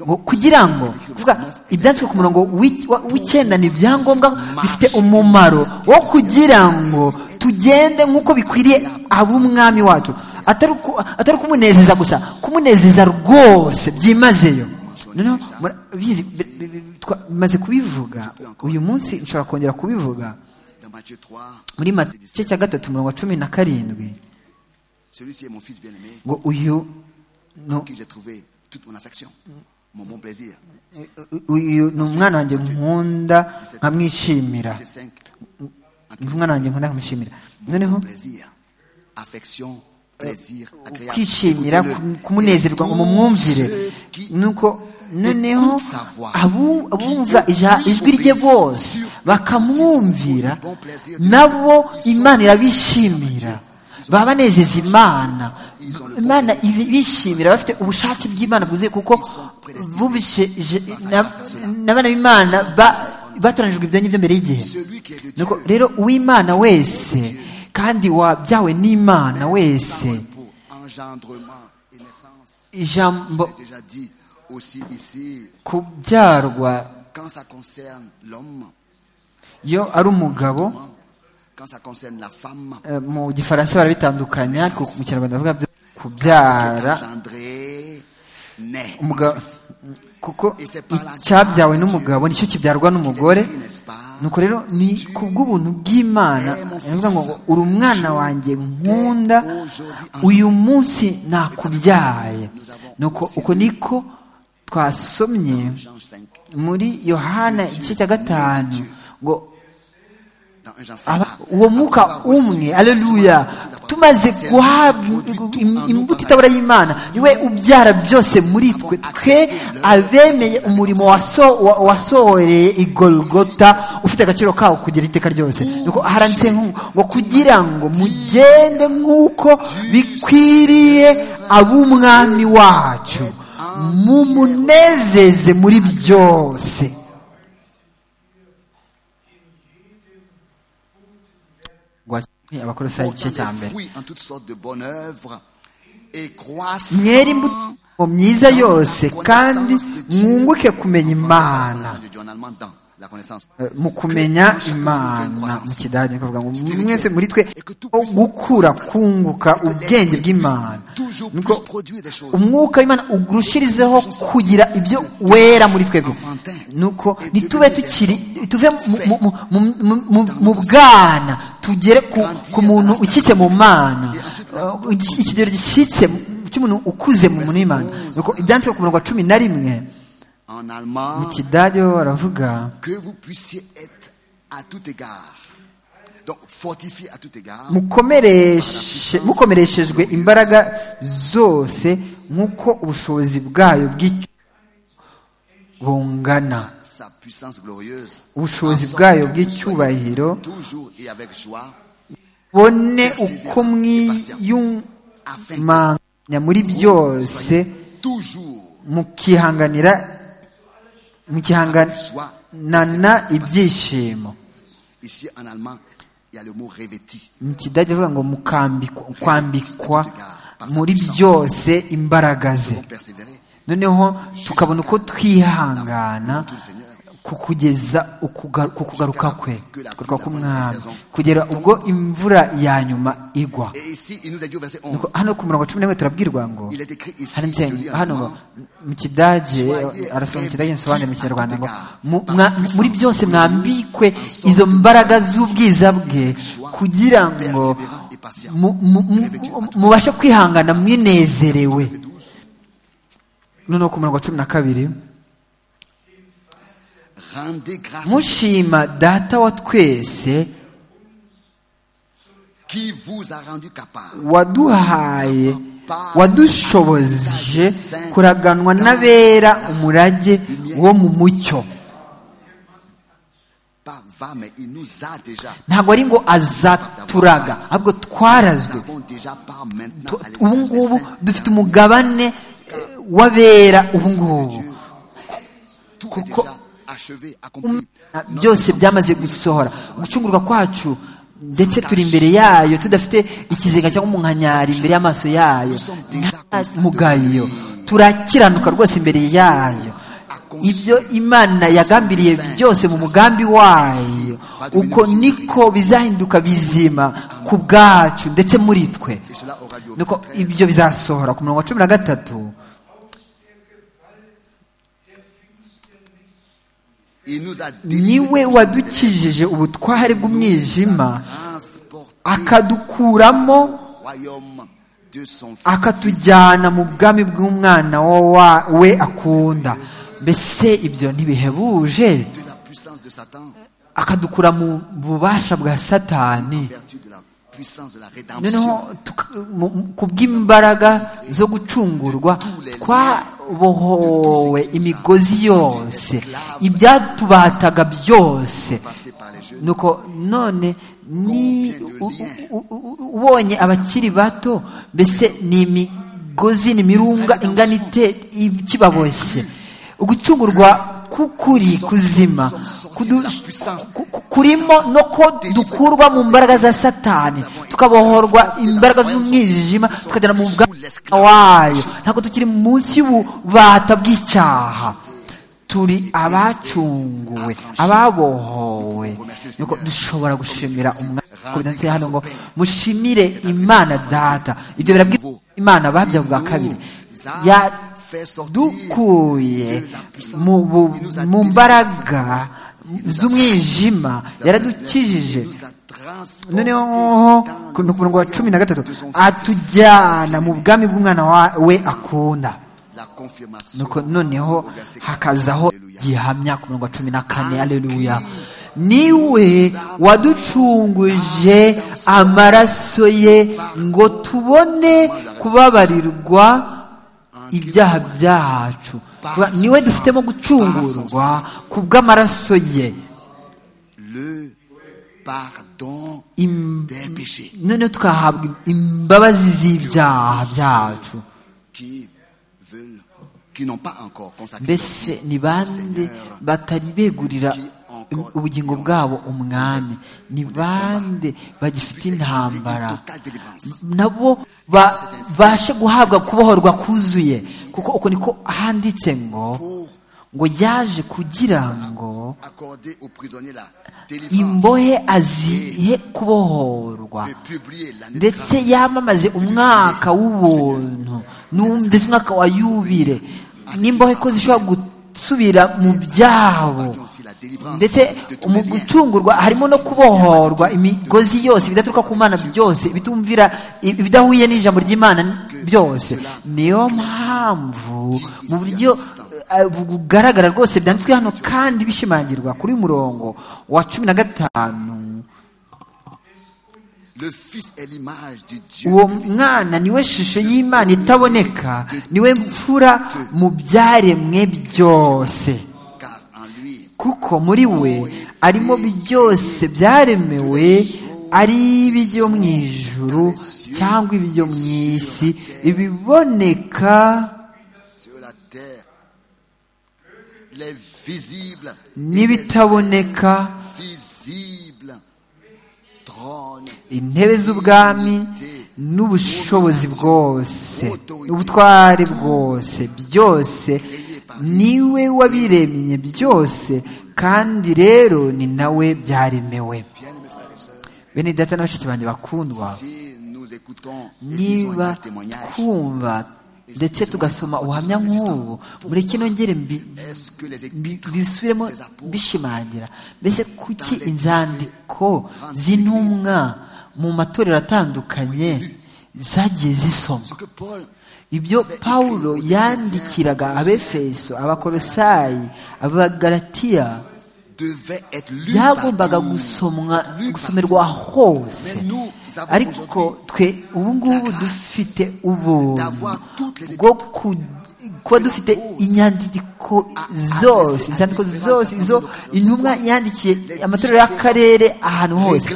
ngo kugira ngo kuvuga ibyanditswe ku murongo w'i- wa- w'icyenda ni ibyangombwa bifite umumaro wo kugira ngo tugende nk'uko bikwiriye ab'umwami wacu atari uku- atari kumunezeza gusa kumunezeza rwose byimazeyo noneho murabizi bi- bi- bi- twamaze kubivuga uyu munsi nshobora kongera kubivuga Dans Matthieu 3, muri verset mace 17, cya gatatu mirongo cumi na karindwi celui-ci est mon fils bien-aimé, ngo uyu ni qui j'ai trouvé toute mon affection, mon bon plaisir. uyu ni umwana wanjye nkunda nkamwishimira Verset 5, ni umwana wanjye nkunda nkamwishimira noneho plaisir, affection, plaisir, agréable. kwishimira Écoutez-le. ku- kumunezerwa ngo Et mumwumvire tous ceux qui nuko noneho écoutent sa voix, abu- abumva qui ija- lui ijwi rye obéissent bose sur- bakamwumvira bon plaisir de nabo Dieu. Ils sont- imana irabishimira baba banezeza imana Ils ont le bon imana ibi- bishimira bafite ubushake bw'imana bwuzuye kuko prédestinés. bumvise je- Grâce à- na- grâce à cela. n'abana b'imana ba- batoranijwe ibyo ngibyo mbere y'igihe Celui qui est de Dieu, nuko rero uw'imana wese kandi wabyawe n'imana wese parole pour engendrement et naissance. ijambo J'ai déjà dit aussi ici, kubyarwa quand ça concerne l'homme, iyo ari umugabo quand ça concerne la femme, eh, mu gifaransa barabitandukanya ku- mu kinyarwanda bavuga byo kubyara engendré, naît. umugabo ensuite. kuko icyabyawe n'umugabo nicyo kibyarwa n'umugore nuko rero ni ku bw'ubuntu bw'imana bivuga ngo uri umwana wanjye nkunda uyu munsi nakubyaye nuko uko niko twasomye Jean 5, muri yohana igice cya gatanu ngo dans un Jean Aba- 5, uwo mwuka umwe aleluya tumaze guhabwa im- imbuto itabura y'imana niwe ubyara byose muri twe twe abemeye umurimo waso- wa- wasohoreye igorogota ufite agaciro kawo kugera iteka ryose nuko haranditse nk'u- ngo kugira ngo mugende nk'uko bikwiriye ab'umwami wacu mumunezeze muri byose abakorosayi igice cya mbere mwere imbuto myiza yose kandi mwunguke kumenya imana mu kumenya imana mu kidage nikavuga ngo mwese muri twe gukura kunguka ubwenge bw'imana nuko umwuka w'imana ugurushirizeho kugira ibyo wera muri twebwe nuko ntitube tukiri tuve mu bwana tugere ku muntu ukitse mu mana ikigero gishyitse cy'umuntu ukuze mu muntu w'imana nuko ibyanditswe ku murongo wa cumi na rimwe mu kidage ho baravuga mukomereshejwe imbaraga zose nk'uko ubushobozi bwayo bw'icyo bungana ubushobozi bwayo bw'icyubahiro bone uko mwiyumanya muri byose mukihanganira mukihanganana ibyishimo mu kidage avuga ngo mukambikwa kwambikwa muri byose imbaraga ze noneho tukabona uko twihangana ku kugeza ku kugaruka kwe kugaruka k'umwami kugera ubwo imvura ya nyuma igwa hano ku murongo cumi n'imwe turabwirwa ngo hano mu kidage arasoma mu kidage nsobanure mu kinyarwanda ngo muri byose mwambikwe izo mbaraga z'ubwiza bwe kugira ngo mubashe kwihangana mwinezerewe noneho ku murongo wa cumi na kabiri mushima data wa twese waduhaye wadushoboje kuraganwa n'abera umurage wo mu mucyo ntabwo ari ngo azaturaga ahubwo twarazwe ubu ngubu dufite umugabane w'abera ubu ngubu kuko byose byamaze gusohora gucungurwa kwacu ndetse turi imbere yayo tudafite ikizenga cyangwa umunkanyari imbere y'amaso yayo nta mugayo turakiranuka rwose imbere yayo ibyo imana yagambiriye byose mu mugambi wayo uko niko bizahinduka bizima ku bwacu ndetse muri twe nuko ibyo bizasohora ku murongo wa cumi na gatatu niwe wadukijije ubutware bw'umwijima akadukuramo akatujyana mu bwami bw'umwana we akunda mbese ibyo ntibihebuje akadukura mu bubasha bwa satani noneho ku bw'imbaraga zo gucungurwa twabohowe imigozi yose ibyatubataga byose nuko none ni ubonye abakiri bato mbese ni imigozi ni imirunga ingana ite ikibaboshye ugucungurwa k'ukuri kuzima kurimo no ko dukurwa mu mbaraga za satani tukabohorwa imbaraga z'umwijima tukagera mu bwana wayo ntabwo tukiri munsi y'ububata bw'icyaha turi abacunguwe ababohowe nuko dushobora gushimira umwami hano ngo mushimire imana data ibyo birabwira imana babya bwa kabiri yadukuye mu mbaraga z'umwijima yaradukijije noneho ku murongo wa cumi na gatatu atujyana mu bwami bw'umwana we akunda noneho hakazaho gihamya ku murongo wa cumi na kane aleluya niwe waducunguje amaraso ye ngo tubone kubabarirwa ibyaha byacu niwe dufitemo gucungurwa ku bw'amaraso ye noneho tukahabwa imbabazi z'ibyaha byacu mbese ni bande batari begurira ubugingo bwabo umwami ni bande bagifite intambara nabo babashe guhabwa kubohorwa kuzuye kuko uko niko handitse ngo ngo yaje kugira ngo imbohe azihe kubohorwa ndetse yamamaze umwaka w'ubuntu ndetse umwaka wa yubire n'imbohe ko zishobora gusubira mu byabo ndetse mu gucungurwa harimo no kubohorwa imigozi yose bidaturuka ku mana byose bitumvira ibidahuye n'ijambo ry'imana byose niyo mpamvu mu buryo bugaragara rwose byanditswe hano kandi bishimangirwa kuri murongo wa cumi na gatanu uwo mwana niwe shusho y'imana itaboneka niwe mfura mu byaremwe byose kuko muri we arimo byose byaremewe ari ibyo mu ijuru cyangwa ibyo mu isi ibiboneka n'ibitaboneka intebe z'ubwami n'ubushobozi bwose ubutware bwose byose niwe wabiremye byose kandi rero ni nawe byaremewe bene data na bashiki banjye bakundwa niba twumva ndetse tugasoma ubuhamya nk'ubu muri kino ngere bisubiremo bishimangira mbese kuki inzandiko z'intumwa mu matorero atandukanye zagiye zisoma ibyo pawulo yandikiraga abefeso abakorosayi abagaratiya byagombaga gusomwa gusomerwa hose ariko twe ubu ngubu dufite ubuntu bwo kuba dufite inyandiko zose inzandiko zose izo intumwa yandikiye amatorero y'akarere ahantu hose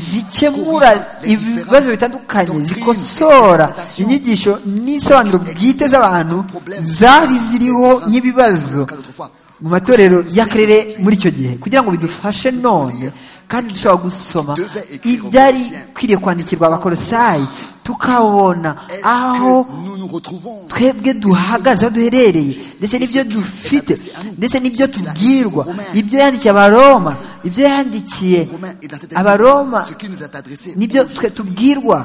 zikemura ibibazo bitandukanye zikosora inyigisho n'isobanuro bwite z'abantu zari ziriho n'ibibazo mu matorero y'akarere muri icyo gihe kugira ngo bidufashe none kandi dushobora gusoma ibyari kwiriye kwandikirwa abakorosayi tukabona aho twebwe duhagaze aho duherereye ndetse n'ibyo dufite ndetse n'ibyo tubwirwa ibyo yandikiye abaroma ibyo yandikiye abaroma n'ibyo twe tubwirwa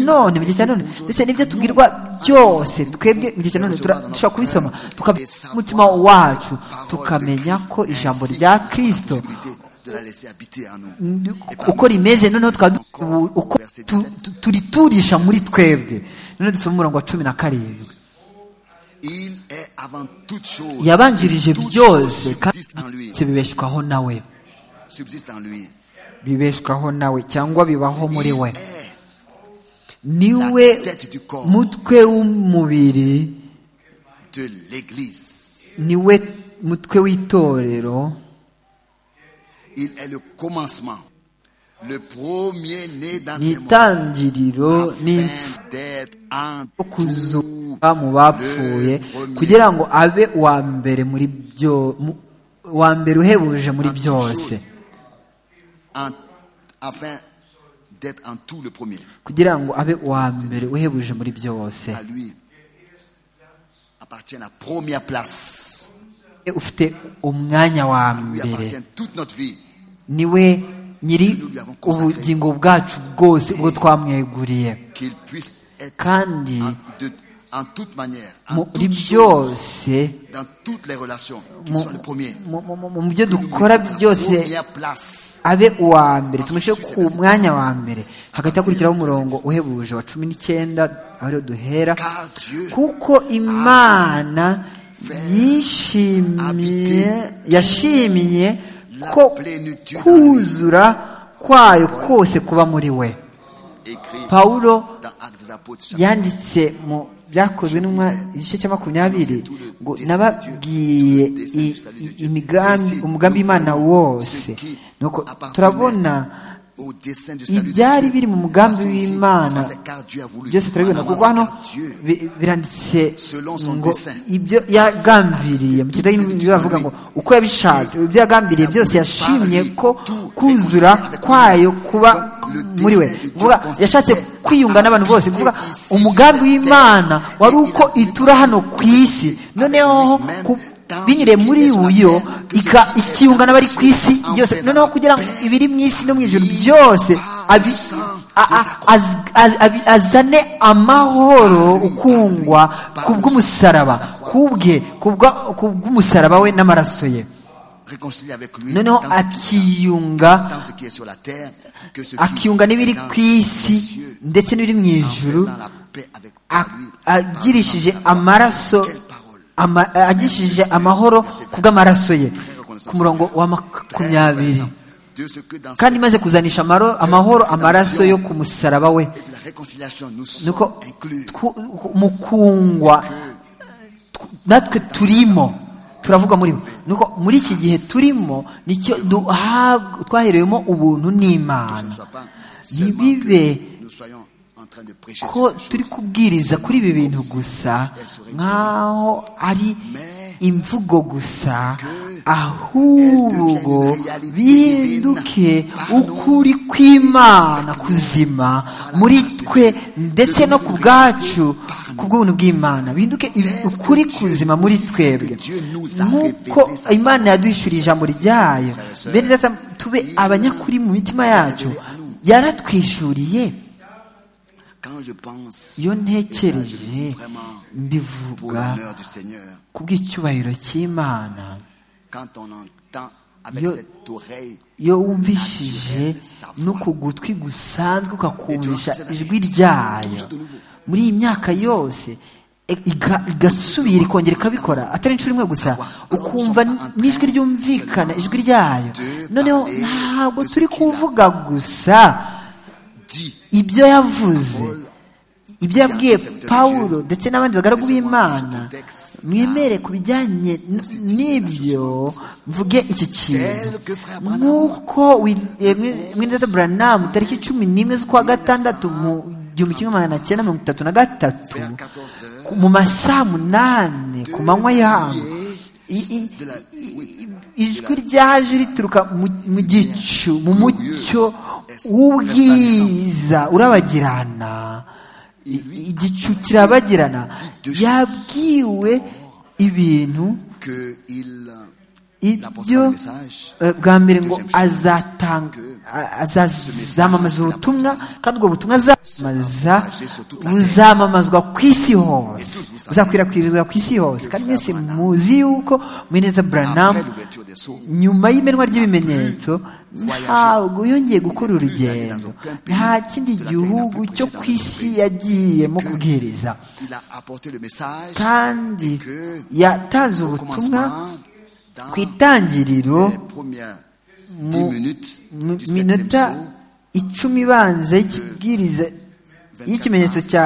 none mu gihe cya none ndetse n'ibyo tubwirwa byose twebwe mu gihe cya none dushobora kubisoma umutima wacu tukamenya ko ijambo rya kirisito uko rimeze noneho uko turiturisha muri twebwe noneho dusoma umurongo wa cumi na karindwi yabanjirije byose kandi bibeshwaho nawe bibeshwaho nawe cyangwa bibaho muri we niwe mutwe w'umubiri niwe mutwe w'itorero Il est le commencement, le premier-né d'un témoin, afin d'être entre nous le kugira ngo abe uwa mbere muri byo uwa mbere uhebuje muri byose afin d'être en tout le premier kugira ngo abe uwa mbere uhebuje muri byose à lui appartient la première place ufite umwanya wa mbere niwe nyiri ubugingo bwacu bwose ubwo twamweguriye kandi muri byose mu byo dukora byose abe uwa mbere tumushyire ku mwanya wa mbere hagati hakurikiraho umurongo uhebuje wa cumi n'icyenda ariho duhera kuko imana yishimiye yashimiye ko kuzura kwayo kose kuba muri we pawulo yanditse mu byakozwe n'umwa igice cya makumyabiri ngo nababwiye umugambi w'imana wose turabona ibyari biri mu mugambi w'imana byose turabibona kuko hano bi- biranditse ngo ibyo yagambiriye mu kidage n'ibyo bavuga ngo uko yabishatse ibyo yagambiriye byose yashimye ko kuzura kwayo kuba muri we kuvuga yashatse kwiyunga n'abantu bose kuvuga umugambi w'imana wari uko itura hano ku isi noneho ku- binyuriye muri uyo ika- ikiyunga n'abari ku isi yose noneho kugira ngo ibiri mu isi no mu ijoro byose abi- a- a- az- az- abi- azane amahoro ukungwa kubw'umusaraba kubwe kubwa- kubw'umusaraba we n'amaraso ye réconcilier avec lui noneho tant- akiyunga tant ce qui est sur la terre que ce qui akiyunga n'ibiri est dans ku les isi cieux, ndetse n'ibiri mu en ijuru faisant la paix avec a- lui, agirishije par sa parole. amaraso Quelle parole. ama- agirishije amahoro kubw'amaraso ye ku murongo wa Très makumyabiri reconnaissant de ce que dans kandi cette- maze kuzanisha amaro- amahoro amaraso yo ku musaraba we et de la réconciliation nous sommes nuko inclus twu- mukungwa tw- natwe turimo turavuga muri bo nuko muri iki gihe turimo nicyo duhabwa- twaherewemo ubuntu que ce ne n'imana soit pas seulement ntibibe que nous soyons en train de prêcher ko sur turi kubwiriza kuri ibi bintu gusa nk'aho ari imvugo gusa ahubwo bihinduke ukuri kw'imana kuzima muri twe ndetse no ku bwacu ku bw'ubuntu bw'imana bihinduke ukuri kuzima muri twebwe nk'uko imana yaduhishuriye ijambo ryayo bene data tube abanyakuri mu mitima yacu yaratwishuriye quand je pense iyo et ça, je le dis ntekereje vraiment pour mbivuga l'honneur du Seigneur ku bw'icyubahiro cy'imana quand on entend avec Yo- cette oreille iyo wumvishije no ku gutwi gusanzwe ukakumvisha ijwi ryayo muri iyi myaka yose e- iga- igasubira ikongera ikabikora atari inshuro imwe gusa ukumva n'ijwi ryumvikana ijwi ryayo noneho ntabwo turi kuvuga gusa dit ibyo yavuze ibyo yabwiye pawulo ndetse n'abandi bagaragu b'imana mwemere ku bijyanye n- n'ibyo mvuge iki kintu tel que frère Branham nk'uko mwineza buranamu tariki cumi n'imwe z'ukwa gatandatu mu gihumbi kimwe magana cyenda mirongo itatu na gatatu vers 14 heures ku- mu masaa munani ku manywa yabo i- i- de la oui, ijwi ryaje rituruka mu- mu gicu mu mucyo w'ubwiza urabagirana I- igicu kirabagirana yabwiwe ibintu que il ibyo eh, bwa mbere ngo azatanga a- azazamamaza ubutumwa kandi ubwo butumwa azamamaza buzamamazwa ku isi hose buzakwirakwirizwa ku isi hose kandi mwese muzi yuko mwineza buranamu après l'ouverture des sceaux nyuma y'imenwa ry'ibimenyetso ntabwo yongeye gukora urugendo nta kindi gihugu cyo ku isi yagiyemo kubwiriza il a apporté le message kandi que yatanze au ubutumwa commencement dans ku itangiriro les premières 10 minutes mu du septième minota saut icumi ibanza y'ikibwiriza y'ikimenyetso cya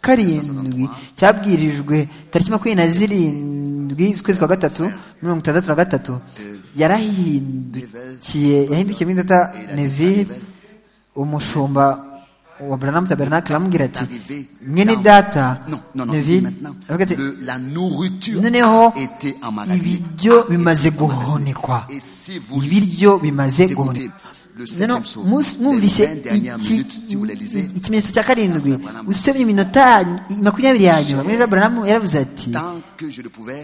karindwi cyabwirijwe tariki makumyabiri na zirindwi z'ukwezi kwa gatatu mirongo itandatu na gatatu yarahindukiye yahindukiye mu minota neville umushumba wa buranamu tabernacle aramubwira ati mwene data non non non il dit neville maintenant aravuga ati le- la nourriture noneho était emmagasinée ibiryo bimaze guhonekwa et si vous ibiryo bimaze écoutez guhonekwa le noneho septième saut mus- les mwumvise 20 dernières iki- minutes si vous les lisez ikimenyetso cya karindwi usomye iminota ya- makumyabiri ya nyuma mweza buranamu yaravuze ati tant que je le pouvais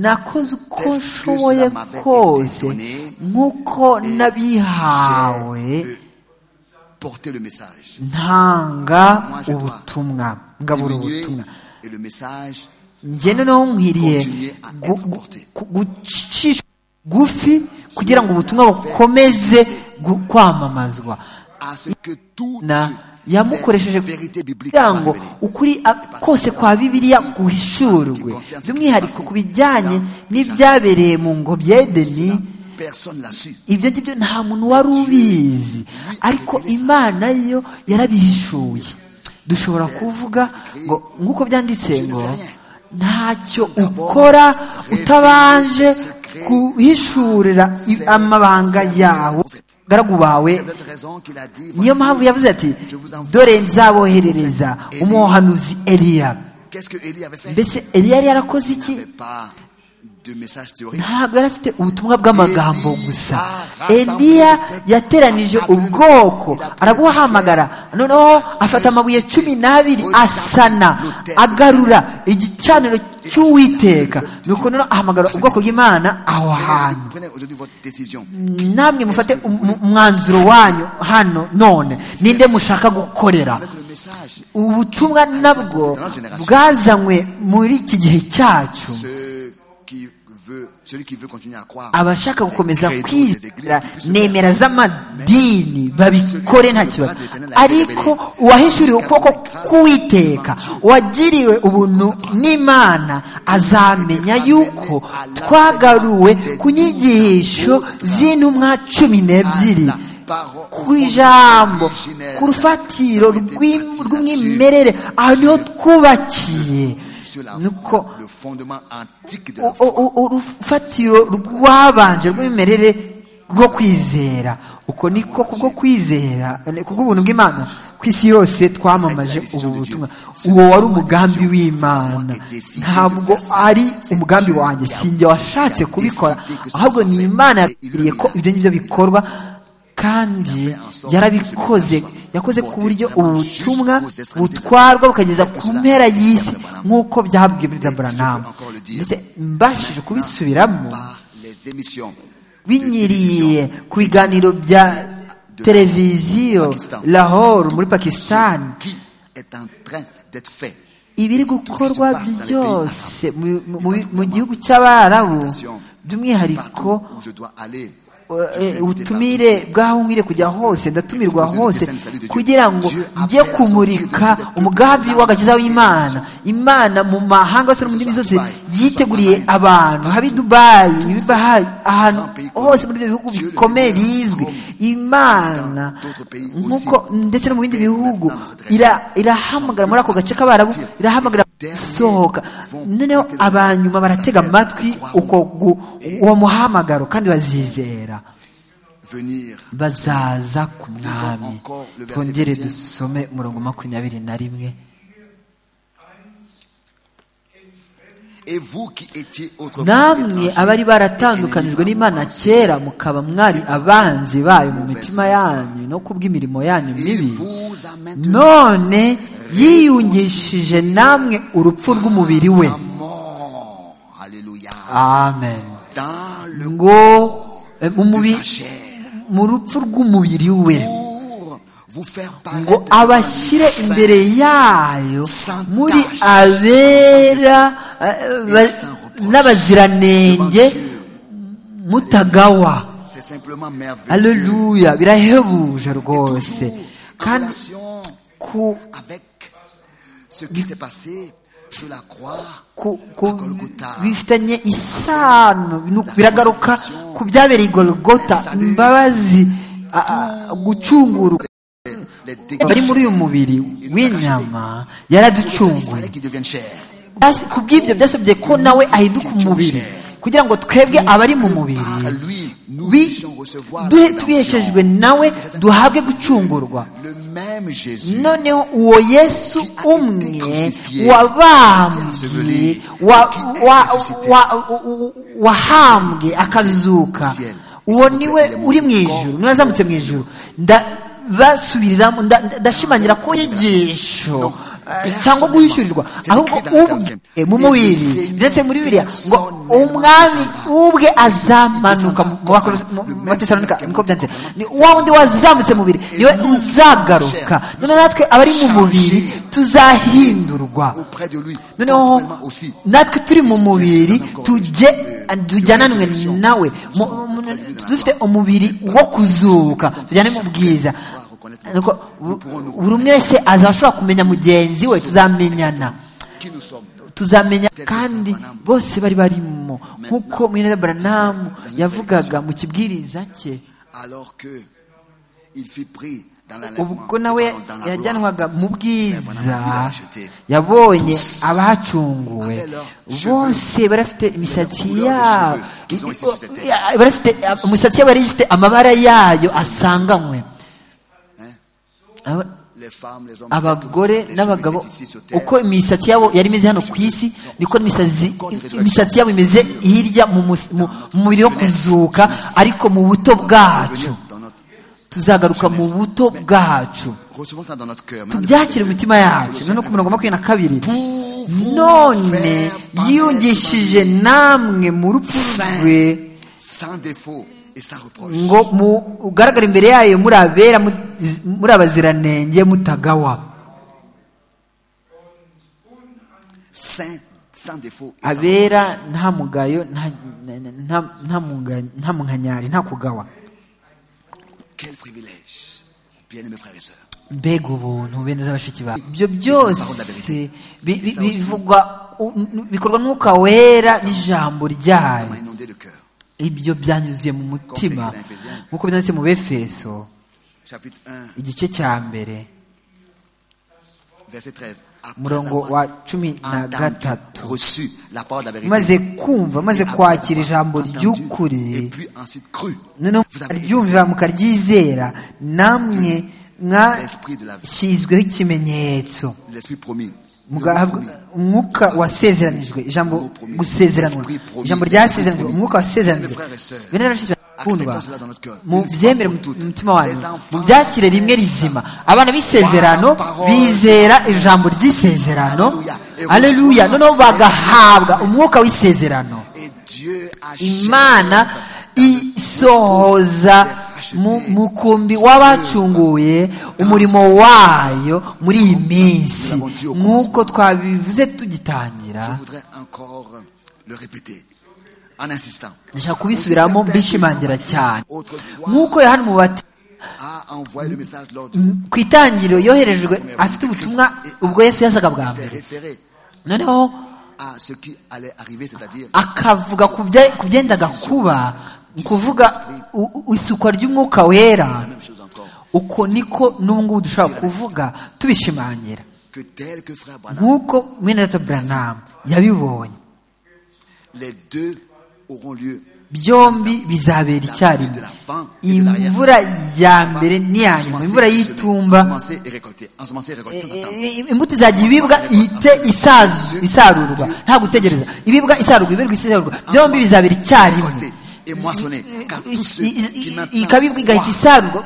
nakoze uko Tel que nshoboye cela m'avait été kose donné, nk'uko nabihawe j'ai porter le message ntanga Moi, je dois ubutumwa ngabura diminuer ubutumwa et le message njye noneho nkwiriye Continuer à gu- être gu- porté. ku- gucisha bugufi kugira ngo ubutumwa bukomeze gu- kwamamazwa à ce que toutes na les yamukoresheje vérités bibliques kugira soient ngo révélées ukuri a- kose kwa bibiliya guhishurwe by'umwihariko ku bijyanye n'ibyabereye mu ngobyi ya edeni personne l'a su ibyo ngibyo nta muntu wari ubizi ariko imana yo yarabihishuye dushobora kuvuga ngo nk'uko byanditse ngo ntacyo ukora utabanje guhishurira i- amabanga yawe prophète garagu bawe niyo mpamvu yavuze ati dore nzaboherereza umuhanuzi eliya mbese eliya yari yarakoze iki ntabwo yari afite ubutumwa bw'amagambo gusa eliya yateranije ubwoko arabuhamagara noneho afata amabuye cumi n'abiri asana agarura igicaniro cy'uwiteka nuko noneho ahamagara ubwoko bw'imana aho hantu namwe mufate umwanzuro wanyu hano none ninde mushaka gukorera ubutumwa nabwo bwazanywe muri iki gihe cyacu abashaka gukomeza kwizera nemera z'amadini babikore nta kibazo ariko uwahishuriwe ukuboko k'uwiteka wagiriwe ubuntu n'imana azamenya yuko twagaruwe ku nyigisho z'intumwa cumi n'ebyiri ku ijambo ku rufatiro rw'umwimerere aho niho twubakiye nuko urufatiro rwabanje rw'imimerere rwo kwizera uko niko kubwo kwizera kubw'ubuntu bw'imana ku isi yose twamamaje ubu butumwa uwo wari umugambi w'imana ntabwo ari umugambi wanjye sinjye washatse kubikora ahubwo ni imana yakiriye ko ibyo ngibyo bikorwa kandi yarabikoze yakoze ku buryo ubutumwa butwarwa bukageza ku mpera y'isi nk'uko byabwiye muri daburanamu ndetse mbashije kubisubiramo binyiriye ku biganiro bya televiziyo lahore muri pakisitani ibiri gukorwa byose mu gihugu cy'abarabu by'umwihariko ubutumire bw'aho nkire kujya hose ndatumirwa hose kugira ngo njye kumurika umugambi w'agakiza w'imana imana mu mahanga yose no mu ndimi zose yiteguriye abantu haba i dubayi ahantu hose muri ibyo bihugu bikomeye bizwi imana nk'uko ndetse no mu bindi bihugu irahamagara muri ako gace k'abarabu irahamagara gusohoka noneho abanyuma baratega amatwi uwo muhamagaro kandi bazizera bazaza ku mwami twongere dusome umurongo makumyabiri na rimwe namwe abari baratandukanijwe n'imana kera mukaba mwari abanzi bayo mu mitima yanyu no ku bw'imirimo yanyu mibi none yiyungishije namwe urupfu rw'umubiri we amen ngo mu rupfu rw'umubiri we ngo abashyire imbere yayo muri abera n'abaziranenge mutagawa aleluya birahebuje rwose kandi ku bifitanye isano biragaruka ku byabereye i golgota imbabazi gucungurwa bari muri uyu mubiri w'inyama yaraducunguye ku bw'ibyo byasabye ko nawe ahinduka umubiri kugira ngo twebwe abari mu mubiri tubiheshejwe nawe duhabwe gucungurwa noneho uwo yesu umwe wabambwe wahambwe akazuka uwo niwe uri mu ijoro niwe yazamutse mu ijoro ndabasubiriramo ndashimangira ko inyigisho cyangwa guhishyurirwa ahubwo ubwe mu mubiri ndetse muri biriya ngo umwami ubwe azamanuka mu batesaronika niko byanditse ni wa wundi wazamutse mu mubiri niwe uzagaruka none natwe abari mu mubiri tuzahindurwa noneho natwe turi mu mubiri tujye tujyananwe nawe dufite umubiri wo kuzuka tujyane mu bwiza buri umwe wese azashobora kumenya mugenzi we tuzamenyana tuzamenya kandi bose bari barimo nk'uko mwene baranamu yavugaga mu kibwiriza cye ubwo nawe yajyanwaga mu bwiza yabonye abahacunguwe bose barafite imisatsi yabo barafite imisatsi yabo yari ifite amabara yayo asanganywe abagore n'abagabo uko imisatsi yabo yari imeze hano ku isi niko imisatsi yabo imeze hirya mu mubiri wo kuzuka ariko mu buto bwacu tuzagaruka mu buto bwacu tubyakire imitima yacu none ku mirongo makumyabiri na kabiri none yiyungishije namwe mu rupfu rwe ngo mugaragare imbere yayo muri abera muri abaziranenge mutagawa abera nta mugayo nta munkanyari nta kugawa Quel privilège, bien-aimés frères et sœurs. mbega ubuntu bene z'abashiki bawe ibyo byose bivugwa bikorwa n'umwuka wera n'ijambo ryayo ibyo byanyuzuye mu mutima nk'uko byanditse mu befeso igice cya mbere umurongo wa cumi na gatatu maze kumva maze kwakira ijambo ry'ukuri noneho ryumva mukaryizera namwe mwashyizweho ikimenyetso umwuka wasezeranijwe ijambo gusezeranwa ijambo ryasezeranijwe umwuka wasezeranijwe kundwa mu byemere umutima wanyu mu byakire rimwe rizima abana b'isezerano bizera ijambo ry'isezerano aleluya noneho bagahabwa umwuka w'isezerano imana isohoza mu mukumbi w'abacunguye umurimo wayo muri iyi minsi nk'uko twabivuze tugitangira ndashaka kubisubiramo mbishimangira cyane nk'uko yohani mubati ku itangiriro yoherejwe afite ubutumwa ubwo yesu yasaga bwa mbere noneho akavuga ku byendaga kuba ni ukuvuga isukwa ry'umwuka wera uko niko n'ubu ngubu dushobora kuvuga tubishimangira nk'uko mwenedata buranamu yabibonye byombi bizabera icyarimwe imvura ya mbere n'iya nyuma imvura y'itumba imbuto izajya ibibwa ihite isarurwa nta gutegereza ibibwa isarurwa ibirwa isarurwa byombi bizabera icyarimwe ikabibwa igahita isarurwa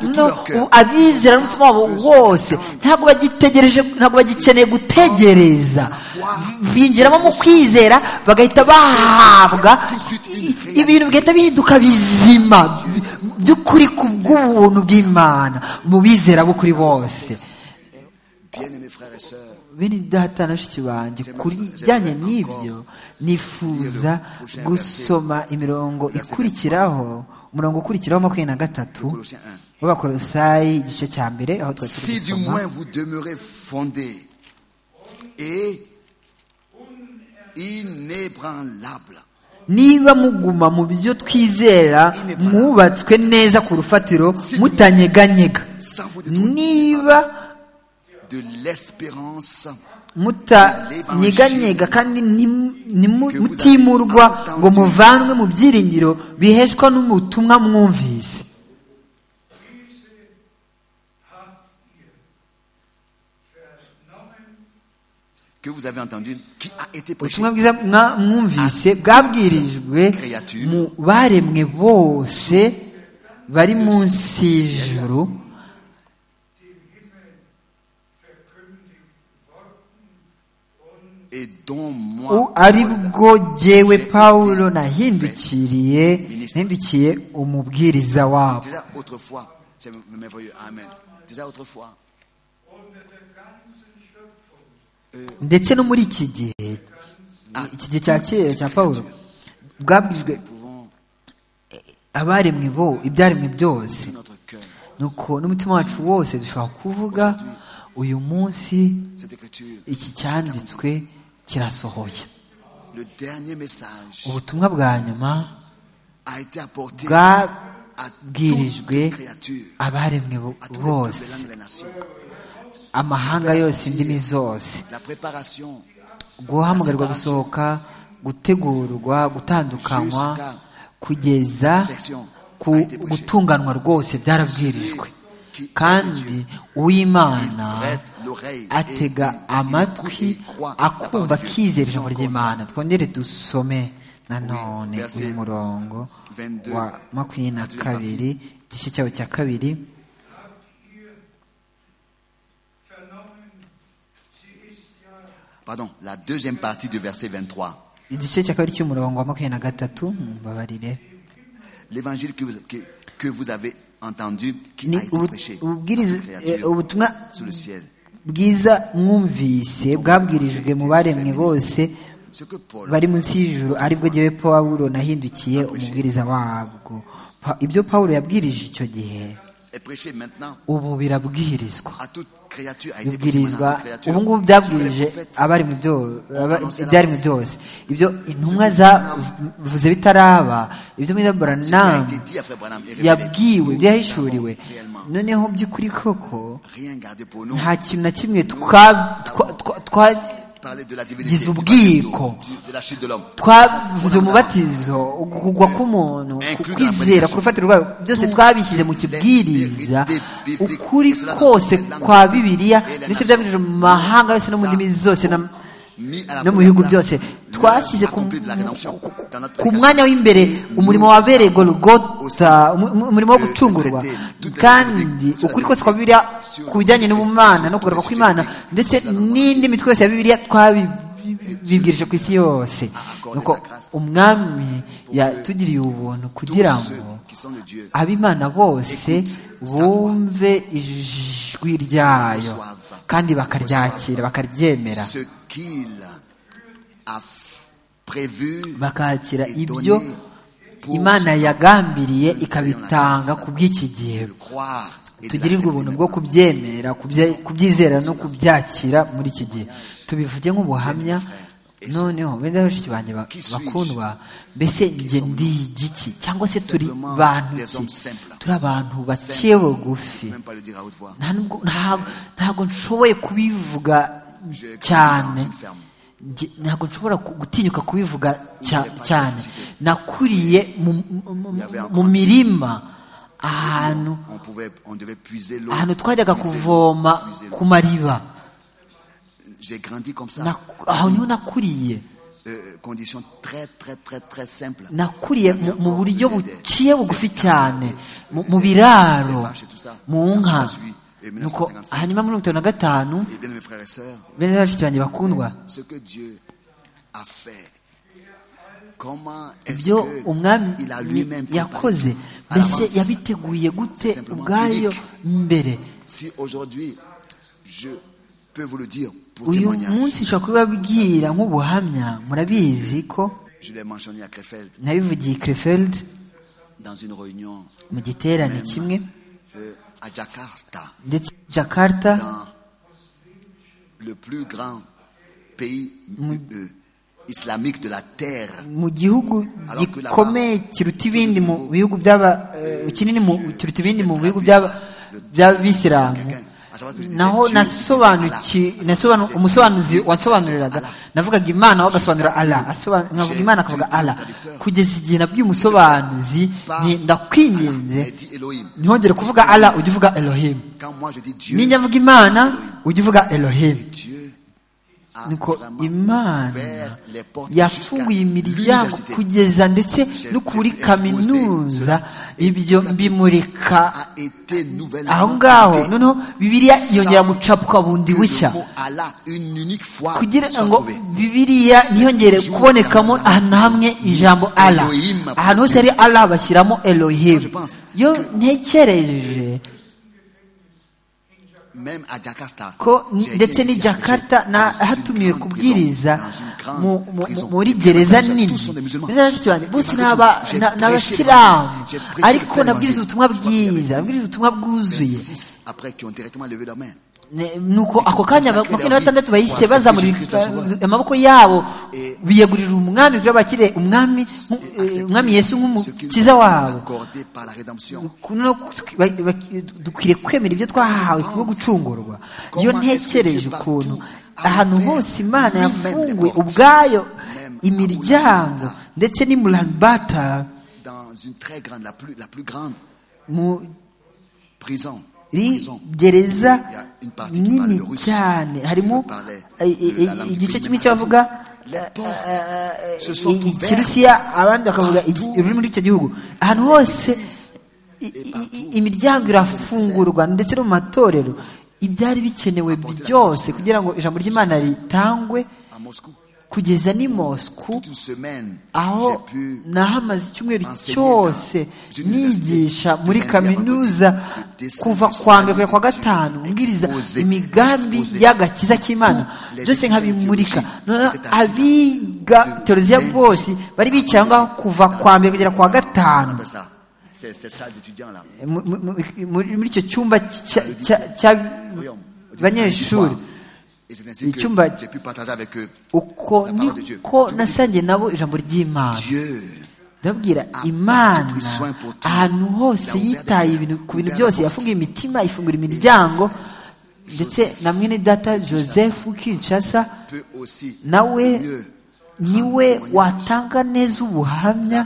abizera n'umutima wabo wose ntabwo bagitegereje ntabwo bagikeneye gutegereza binjiramo mu kwizera bagahita bahabwa ibintu bigahita bihinduka bizima by'ukuri ku bw'ubuntu bw'imana mu bizera b'ukuri bose bene data na bashiki banjye ku bijyanye n'ibyo nifuza gusoma imirongo ikurikiraho umurongo ukurikiraho makumyabiri na gatatu w'abakorosayi igice cya mbere aho twari turi gusoma niba muguma mu byo twizera mwubatswe neza ku rufatiro mutanyeganyega niba mutanyeganyega kandi mutimurwa ngo muvanwe mu byiringiro biheshwa n'ubutumwa mwumvise ubutumwa bwiza mwumvise bwabwirijwe mu baremwe bose bari munsi y'ijuru ari bwo jyewe pawulo nahindukiriye nahindukiye umubwiriza wabo ndetse no muri iki gihe iki gihe cya kera cya paul bwabwijwe abaremwe bo ibyaremwe byose nuko n'umutima wacu wose dushobora kuvuga uyu munsi iki cyanditswe kirasohoye ubutumwa bwa nyuma bwirijwe abaremwe bose amahanga yose indimi zose guhamagarwa gusohoka gutegurwa gutandukanywa kugeza ku gutunganwa rwose byarabwirijwe kandi uw'imana atega amatwi akumva akizera ijambo ry'imana twongere dusome nanone uyu murongo wa makumyabiri na kabiri igice cyabo cya kabiri Pardon, la deuxième partie du verset 23. igice cya kabiri cy'umurongo wa makumyabiri na gatatu mumbabarire L'évangile que vous, que, que vous avez entendu, qui a été ubu- prêché aux ububwiriza- eh, créatures ubutumwa sous le ciel. bwiza mwumvise bwabwirijwe mu baremwe bose Ce que Paul bari munsi y'ijuru aribwo jyewe pawulo nahindukiye umubwiriza wabwo Pa- ibyo pawulo yabwirije icyo gihe est prêché maintenant ubu birabwirizwa à toute créature, a été prêché maintenant bibwirizwa à toute créature. ubu ngubu Ce byabwirije que les prophètes abari mu byo aba- ibyaremwe byose ibyo intumwa zavuze bitaraba ibyo muri Ce qui a été Branham dit à Frère Branham est yabwiwe ibyo révélé. Nous yahishuriwe savons réellement. noneho by'ukuri koko Rien gardé pour nous. nta kintu na kimwe twa- twa- twa- twa- Parler de la Giz divinité, ubwiko. du- de la chute de l'homme. twavuze umubatizo kugwa k'umuntu ku kwizera ku rufatiro rwayo byose twabishyize mu kibwiriza ukuri kose kwa bibiliya ndetse byabirije mu mahanga yose no mu ndimi zose na- Mis à la no mu première bihugu place, byose l'œuvre twashyize ku- accomplie de la rédemption dans notre ku prédication. mwanya w'imbere umurimo wabereye golgota umu- umu- umurimo wo gucungurwa kandi ukuri kose kwa bibiliya ku bijyanye n'ubumana no kugaruka kw'imana ndetse n'indi mitwe yose ya bibiliya twabibwirije ku isi yose nuko umwami yatugiriye ubuntu kugira Tous ceux ngo qui sont de Dieu abimana bose bumve ijwi ryayo kandi bakaryakira bakaryemera ce qu'il a f- prévu bakakira et ibyo donné pour imana ce temps. yagambiriye ikabitanga ku bw'iki gihe Le croire et de tugirirwe l'accepter ubuntu bwo kubyemera kubye- kubyizera no kubyakira muri iki gihe tubivuge nk'ubuhamya noneho benda bashiki banjye ba- bakundwa mbese njye ndi igiki cyangwa se turi bantu ki turi abantu bake bugufi même pas le dire à haute voix. nta nubwo nta- ntabwo nshoboye kubivuga cyane Njye- ntabwo nshobora ku- gutinyuka kubivuga cya- cyane nakuriye mu, mu- mu- mu mirima ahantu On, pouvait, on devait puiser l'eau. ahantu twajyaga puiser l'eau, kuvoma puiser l'eau. ku mariba J'ai grandi comme ça. Na- aho niho nakuriye Euh, condition très, très, très, très simple. nakuriye mu- mu buryo buciye bugufi cyane mu mu Des biraro vaches et tout ça. mu nka Et nuko 1955. hanyuma muri mirongo itanu na gatanu Et bien, mes frères et sœurs, bene bashiki banjye bakundwa ce que Dieu a fait, comment est-ce ibyo umwami qu'il a lui-même yakoze préparé à mbese l'avance yabiteguye gute C'est simplement ubwayo mbere Si aujourd'hui, je peux vous le dire pour uyu témoignage, munsi nshobora kubibabwira nk'ubuhamya murabizi ko je l'ai mentionné à Krefeld nabivugiye Krefeld dans une réunion mu giterane kimwe euh, à Jakarta, ndetse Jakarta dans le plus grand pays euh, islamique de la terre. mu gihugu gikomeye kiruta ibindi mu bihugu by'aba eh, kinini mu kiruta ibindi mu bihugu by'aba by'abisilamu naho nasobanuki nasobanu umusobanuzi wansobanuriraga navugaga imana we agasobanura allah asoba- nkavuga imana akavuga allah kugeza igihe nabwiye umusobanuzi nti ndakwinginze Mais dit Elohim. ntihongere kuvuga allah ujye uvuga elohim Quand moi je dis Dieu, ninjya mvuga imana ujye uvuga elohim Dieu a nuko vraiment imana ouvert les portes jusqu'à yafunguye imiryango l'université. kugeza ndetse no kuri kaminuza ibyo mbimurika a été nouvellement aho ngaho planté. noneho bibiliya yongera gucapuka bundi Que le bushya mot Allah, une unique fois, kugira soit ngo trouvé. bibiliya ntiyongere kubonekamo ahantu na hamwe ijambo ala ahantu hose hari ala bashyiramo elohimu iyo ntekereje Même à Jakarta, ko j'ai ndetse été n'i invité à jakarta prêcher na dans une hatumiwe grande kubwiriza prison, dans une grande mu- mu- prison. muri Tous gereza sont des nini musulmans. Bene bashiki banjye, bose J'ai ni aba- prêché na- ni abasilamu l'Évangile. J'ai prêché ariko l'Évangile. nabwiriza ubutumwa Je crois qu'il y avait bwiza nabwiriza ubutumwa bwuzuye 26 après qui ont directement levé la main. nuko ako kanya makumyabiri na batandatu bahise bazamura amaboko yabo biyegurira umwami kugira bakire umwami umwami yesu nk'umukiza wabo dukwiriye kwemera ibyo twahawe kubwo gucungurwa iyo ntekereje ukuntu ahantu hose imana yafunguye ubwayo imiryango ndetse n'imuranibata mu prison gereza nini cyane harimo igice kimwe cyavuga ikirusiya abandi bakavuga ururimi rw'icyo gihugu ahantu hose imiryango irafungurwa ndetse no mu matorero ibyari bikenewe byose kugira ngo ijambo ry'imana ritangwe kugeza ni mosku aho nahamaze icyumweru cyose nigisha muri kaminuza kuva kwa mbere kugera kwa gatanu mbwiriza imigambi y'agakiza k'imana byose nkabimurika abiga teologiya bose bari bicaye aho ngaho kuva kwa mbere kugera kwa gatanu muri icyo cyumba cy'abanyeshuri icyumba uko niko nasangiye nabo ijambo ry'imana ndabwira imana ahantu hose yitaye ku bintu byose yafunguye imitima ifungura imiryango ndetse na mwene data joseph kinshasa nawe niwe watanga neza ubuhamya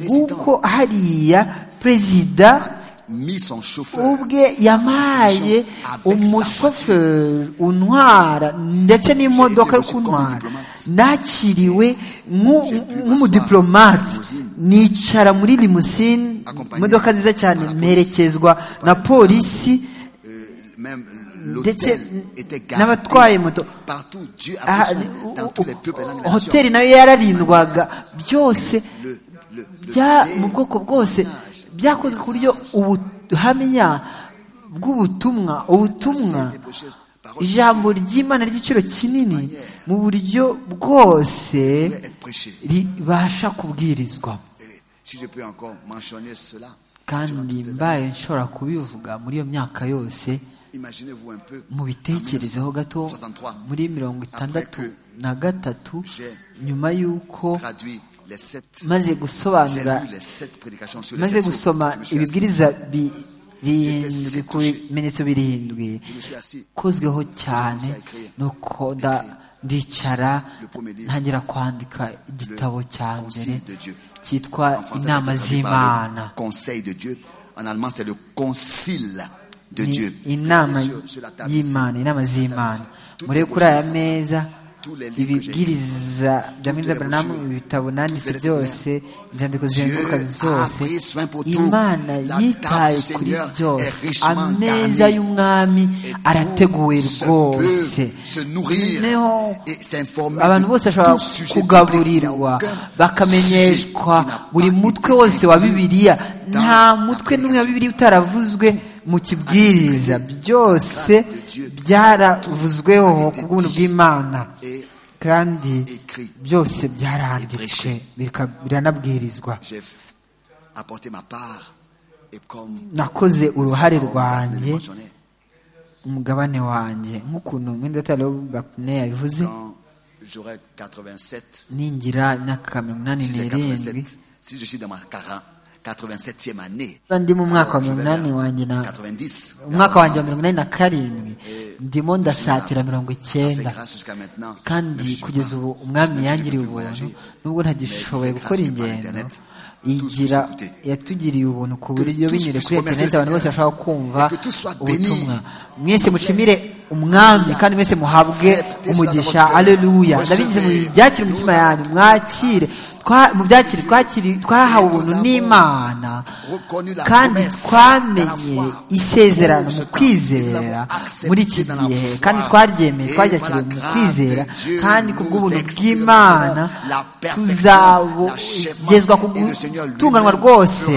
bw'uko hariya perezida ubwe yamaye umushoferi untwara ndetse n'imodoka yo kuntwara nakiriwe nk'umudiplomate nicara muri limusine imodoka nziza cyane mperekezwa na polisi ndetse n'abatwaye moto hoteli nayo yararindwaga byose mu bwoko bwose byakozwe ku buryo ubuhamya bw'ubutumwa ubutumwa ijambo ry'imana ry'igiciro kinini mu buryo bwose ribasha kubwirizwa kandi mbaye nshobora kubivuga muri iyo myaka yose mubitekerezeho gato muri mirongo itandatu na gatatu nyuma y'uko maze gusobanura maze gusoma ibibwiriza birindwi ku bimenyetso birindwi kozweho cyane nuko ndicara ntangira kwandika igitabo cya mbere cyitwa inama z'imana inama y'imana inama z'imana murebe kuri aya meza ibibwiriza bya mwiza buranamu ibitabo nanditse byose inzandiko zizenguruka zose imana yitaye kuri byose ameza y'umwami arateguwe rwose noneho abantu bose bashobora kugaburirwa bakamenyeshwa buri mutwe wose wa bibiliya nta mutwe n'umwe wa bibiliya utaravuzwe mu kibwiriza byose byaravuzweho ku bw'ubuntu bw'imana kandi byose byaranditswe biranabwirizwa nakoze uruhare rwanjye umugabane wanjye nk'ukuntu mwenda atari bakune yabivuze ningira imyaka mirongo inani n'irindwi ndi mu mwaka wa mirongo inani wanjye na umwaka wanjye wa mirongo inani na karindwi ndimo ndasatira mirongo icyenda kandi kugeza ubu umwami yangiriye ubuntu nubwo ntagishoboye gukora ingendo igira yatugiriye ubuntu ku buryo binyure kuri interineti abantu bose bashobora kumva ubutumwa mwese mucimire umwami kandi mwese muhabwe umugisha aleluya ndabinyuze mu byakira umutima yanyu mwakire mu byakire twahawe ubuntu n'imana kandi twamenye isezerano mu kwizera muri iki gihe kandi twaryemeye twaryakiriye mu kwizera kandi ku bw'ubuntu bw'imana tuzagezwa ku gutunganwa rwose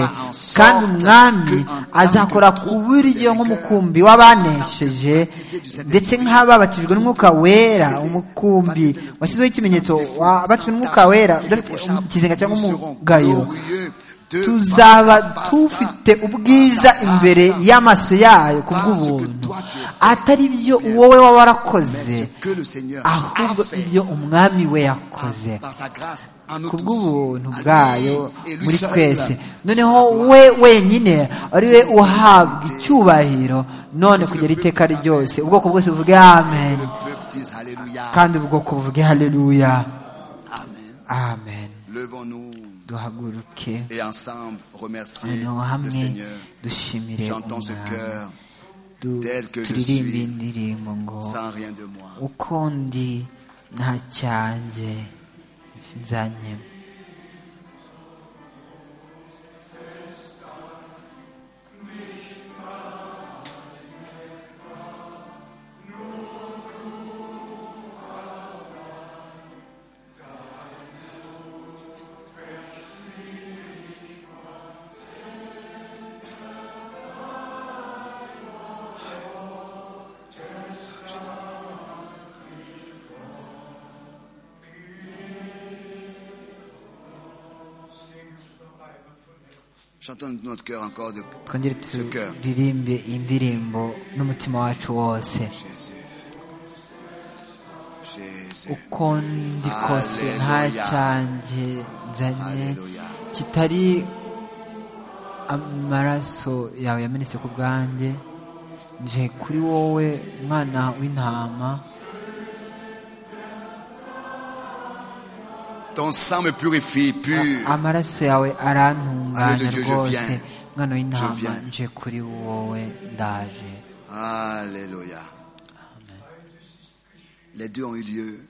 kandi umwami azakora ku buryo nk'umukumbi w'abanesheje ndetse nk'ababatijwe n'umwuka wera umukumbi washyizeho ikimenyetso wabatijwe n'umwuka wera udafite ikizenga cyangwa umugayo tuzaba tufite ubwiza imbere y'amaso yayo ku bw'ubuntu atari ibyo wowe waba warakoze ahubwo ibyo umwami we yakoze ku bw'ubuntu bwayo muri twese noneho we wenyine ari we uhabwa icyubahiro none kugera iteka ryose ubwoko bwose buvuge amen kandi ubwoko buvuge haleluya amen duhaguruke et ensemble remercier noneho le hamwe Seigneur. dushimire Chantons ce umwami cœur Du- tel que je turirimbe suis, indirimbo ngo sans rien de moi. uko ndi nta cyanjye nzanye Chantons de notre cœur encore de twongere ce cœur. turirimbe indirimbo n'umutima wacu wose Jésus. Jésus. uko ndi kose nta Hallelujah. cyanjye nzanye Hallelujah. kitari amaraso yawe yamenetse ku bwanjye nje kuri wowe mwana w'intama Ton sang me purifie, pur. amaraso yawe arantunganya Hallelujah, je rwose viens. mwana Je w'intama viens. nje kuri wowe ndaje Alléluia. Les deux ont eu lieu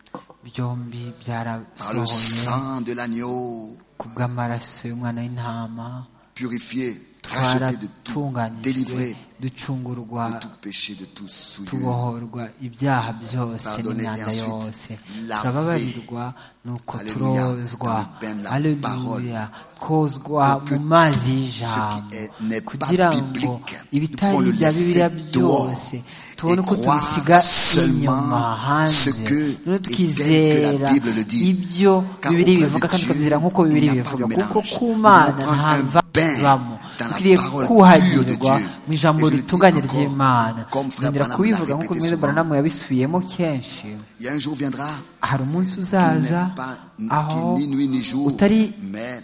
byombi par le byarasohoye sang de l'agneau ku bw'amaraso y'umwana w'intama purifié, racheté de tout, twaratunganyijwe délivré ducungurwa de tout péché, de tout souillure. tubohorwa ibyaha byose Pardonné, n'imyanda et ensuite, yose lavé. turababarirwa nuko Hallelujah. turozwa Dans le bain de la aleluya parole. kozwa Pour que mu mazi ce qui y'ijambo est- n'est pas kugira ngo biblique, ibitari nous pouvons bya le bibiliya laisser byose dehors tubone et uko croire tubisiga seulement inyuma ce hanze que noneho et tel que tukizera la Bible le dit. ibyo Car bibiri auprès de bivuga kandi Dieu, tukabizera nk'uko il bibiri n'y a pas de bivuga mélange. kuko ku Nous mana devons nta prendre un bain mvabamo dans la dukwiriye parole kuhagirwa pure de Dieu. mu ijambo Et je le dis ritunganye encore, ry'imana comme Frère nkongera Branham kubivuga l'a nk'uko répété mwene souvent. baranamu yabisubiyemo kenshi Il y a un jour viendra hari umunsi qui n'est uzaza pas qui aho ni nuit ni jour, utari mais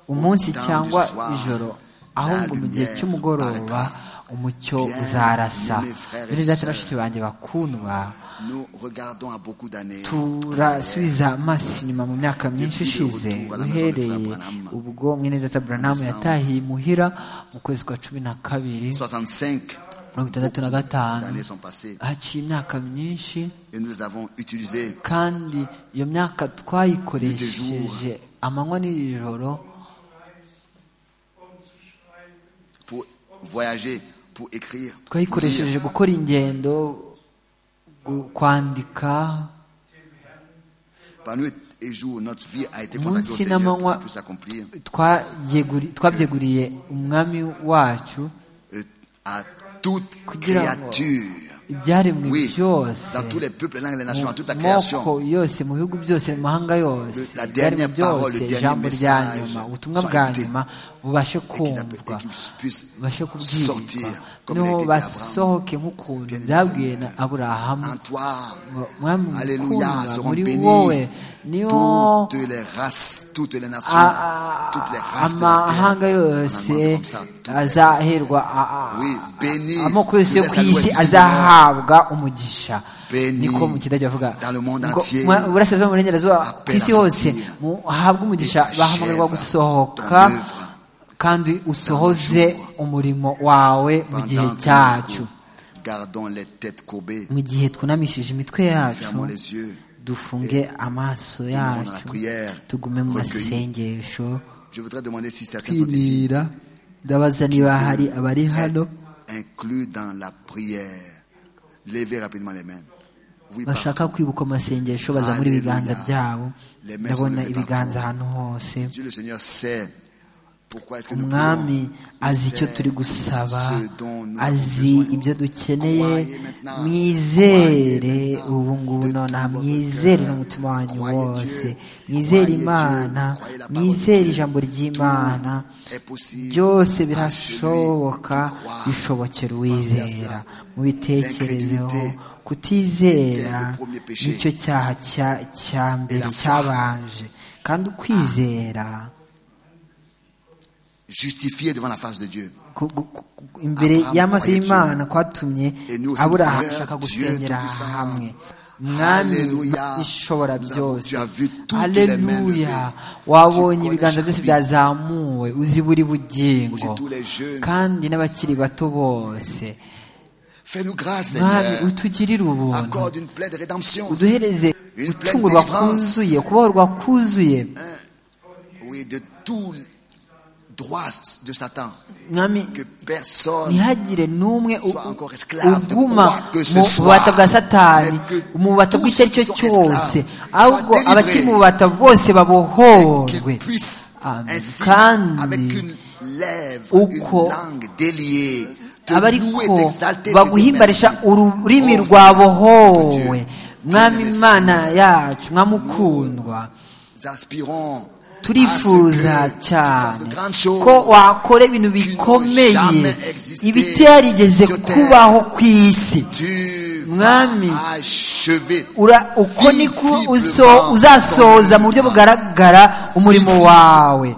umunsi au temps cyangwa du soir, ijoro la ahubwo mu gihe lumière cy'umugoroba paraîtra. umucyo Bien, uzarasa bien, mes frères et bene data sœurs. bashiki banjye bakundwa Nous regardons à beaucoup d'années. turasubiza amaso inyuma mu myaka myinshi ishize uhereye ubwo mwene data buranamu yatahiye imuhira mu kwezi kwa cumi na kabiri 65 mirongo itandatu na gatanu années sont passées haciye imyaka myinshi et nous les avons utilisées kandi iyo myaka twayikoresheje amanywa n'ijoro pour voyager, pour écrire, pour twayikoresheje lire, gukora ingendo gu- kwandika par nuit et jour. Notre vie a été Mon consacrée au cinéma, Seigneur pour moi- qu'il puisse accomplir twayeguri- twabyeguriye umwami wacu euh, à toute Kugira ngo- créature. ibyaremwe Oui, byose dans tous les peuples, les langues, les nations, à toute la mu création. moko yose mu bihugu byose mu mahanga yose Le- la ibyaremwe dernière parole, byose le dernier ijambo rya message nyuma ubutumwa soit bwa écouté. nyuma bubashe et qu'ils app- kumvwa et qu'ils puissent bashe kubwirwa sortir comme il a noneho été dit à Abraham. basohoke nk'ukuntu Bien byabwiye na aimé aburahamu En toi, ngo mwami Alléluia, mukundwa seront muri bénies wowe niyo toutes les races, toutes les nations, a- a- toutes les races de la terre. amahanga On a dit yose comme ça, toutes les races. azaherwa a- a- Oui, béni, amoko yose yo laisse ku la loi isi du Seigneur. azahabwa umugisha Béni, niko mu kidage bavuga dans le monde Ngo entier, mu burasirazuba mu burengerazuba ku appelle isi à hose sortir. mu- ahabwe umugisha Et bahamagarwa achève gusohoka ton œuvre kandi usohoze jour. umurimo wawe mu Pendant gihe que cyacu nous Gardons les têtes courbées, mu gihe twunamishije imitwe yacu fermons les yeux. dufunge amaso dans la yacu prière, tugume mu recueillis. masengesho Je voudrais demander si certains sont ici kwibira ndabaza niba hari abari hano inclus dans la prière. Levez rapidement les mains. Oui, bashaka partout. kwibuka amasengesho baza muri ibiganza Hallelujah. byabo Les mains sont ndabona levées ibiganza partout. ahantu hose Dieu le Seigneur sait umwami azi icyo turi gusaba azi ibyo dukeneye mwizere ubu ngubu nonaha mwizere n'umutima wanyu wose mwizere imana mwizere ijambo ry'imana byose birashoboka bishobokera uwizera mubitekerezeho kutizera nicyo cyaha cya mbere cyabanje kandi ukwizera justifié devant la face de Dieu. imbere y'amaso y'imana kwatumye aburahamu ashaka gusenyera hamwe mwami ishobora byose haleluya wabonye ibiganza byose byazamuwe uzi buri bugingo kandi n'abakiri bato bose mwami utugirire ubuntu uduhereze gucungurwa kuzuye kubohorwa kuzuye droit de Satan. mwami Que personne ntihagire n'umwe u- Soit encore esclave de uguma quoi que ce mu soit. bubata bwa satani Mais que mu bubata tous bw'icyo ari cyo qui sont cyose esclaves ahubwo soient abakiri mu délivrés. bubata bose qu'il babohorwe puisse Amen. ainsi, Kandi avec une lèvre, uko une langue déliée, te louer, abariko t'exalter, te dire merci. baguhimbarisha ururimi Oh, rwabohowe Dieu, mwami bien-aimé imana Seigneur, yacu mwami ukundwa nous aspirons turifuza à ce que tu fasses cyane de grandes choses ko wakora ibintu n'ont bikomeye jamais existé ibitarigeze sur terre. kubaho ku isi tu vas Mwami. achever Ura- uko niko uzo- Visiblement uzasohoza mu buryo ton bugaragara umurimo Visible. wawe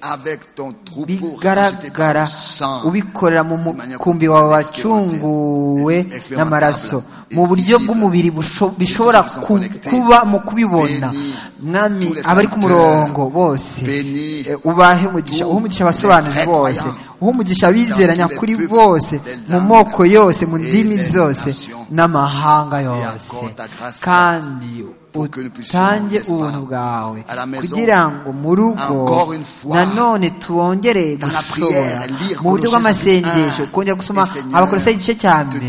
avec ton troupeau racheté par bigaragara le sang. ubikorera mu de manière mukumbi wawe expérimentale, wacunguwe expérimentable, n'amaraso et mu buryo visible. bw'umubiri busho- bishobora Tous sont ku- connectés. kuba mu kubibona Bénis mwami tous les abari ku acteurs. murongo bose Bénis eh, ubahe umugisha tous uhe umugisha les abasobanuzi vrais bose croyants. uhe umugisha abizera Dans tous les nyakuri peuples, bose les mu langues moko yose mu et ndimi les zose nations. n'amahanga yose accorde ta grâce kandi pour que nous puissions, utange n'est-ce pas, ubuntu bwawe à la maison, kugira ngo mu rugo encore une fois, nanone tuwongere dans la gushobora prière, lire mu buryo Colossiens bw'amasengesho un, kongera gusoma et Seigneur, abakorosayi igice cya te mbere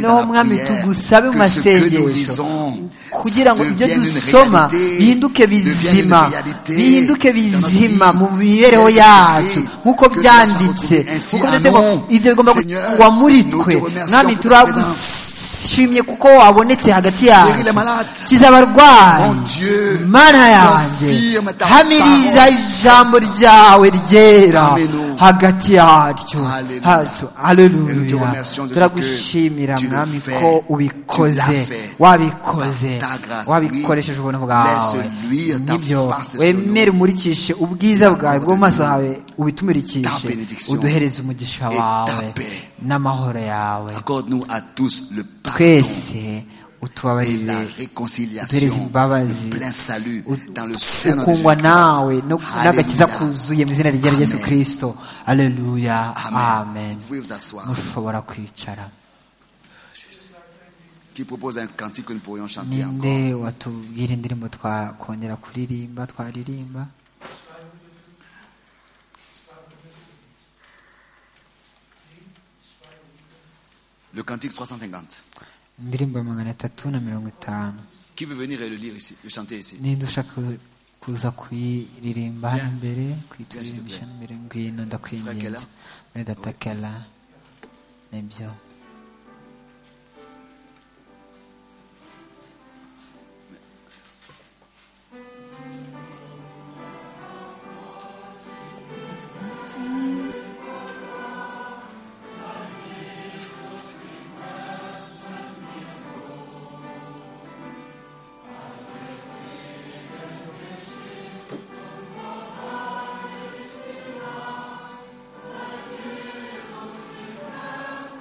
noneho dans la mwami prière tugusabe mu que ce que nous masengesho lisons kugira ngo ibyo devienne une dusoma réalité, bihinduke devienne une bizima réalité bihinduke dans notre bizima vie, mu mibereho telle que yacu écrit, nk'uko que cela soit byanditse retrouvé ainsi nk'uko à byanditse ngo nous. ibyo bigomba Seigneur, kugwa muri nous twe te remercions mwami pour ta turagushimye kuko wabonetse hagati yacu les malades. kiza abarwayi Mon Dieu, mana yanjye confirme ta hamiriza parole. ijambo ryawe ryera Parmi nous. hagati yacu Hallelujah. hacu Et nous te aleluya remercions de ce turagushimira que tu le mwami fais. ko Tu ubikoze l'as fait. wabikoze Par ta grâce, wabikoresheje ubuntu bwawe Laisse luire ta nibyo face sur wemere umurikishe ubwiza bwawe bwo mu maso hawe ubitumurikishe Ta bénédiction. uduhereze umugisha Et ta wawe paix. n'amahoro yawe Accorde-nous à tous le pardon twese et la utubabarire uduhereze réconciliation, imbabazi le plein salut ut- dans le sein de ukungwa nawe no- n'agakiza Jésus-Christ. kuzuye mu izina rya yesu Amen. kirisito aleluya Amen. amen Vous pouvez vous asseoir. mushobora kwicara Qui propose un cantique que nous pourrions chanter encore. ninde watubwira indirimbo twakongera kuririmba twaririmba Le cantique 350. indirimbo ya magana atatu na mirongo itanu Qui veut venir et le lire ici, le chanter ici ninde ushaka kuza kuyiririmba hano Bien. imbere Bien, s'il te kuyituririmba plaît. hano imbere ngwino Kela. ndakwinginze muri data kela nibyo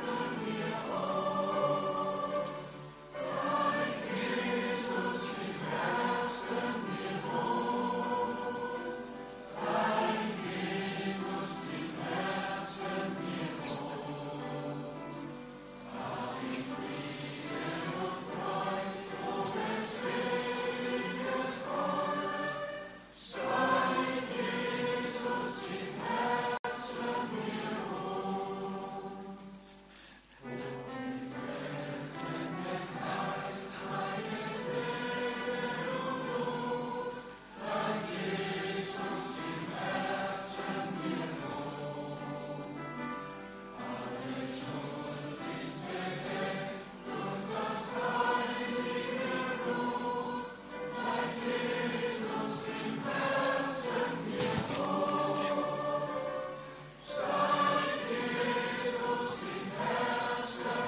Thank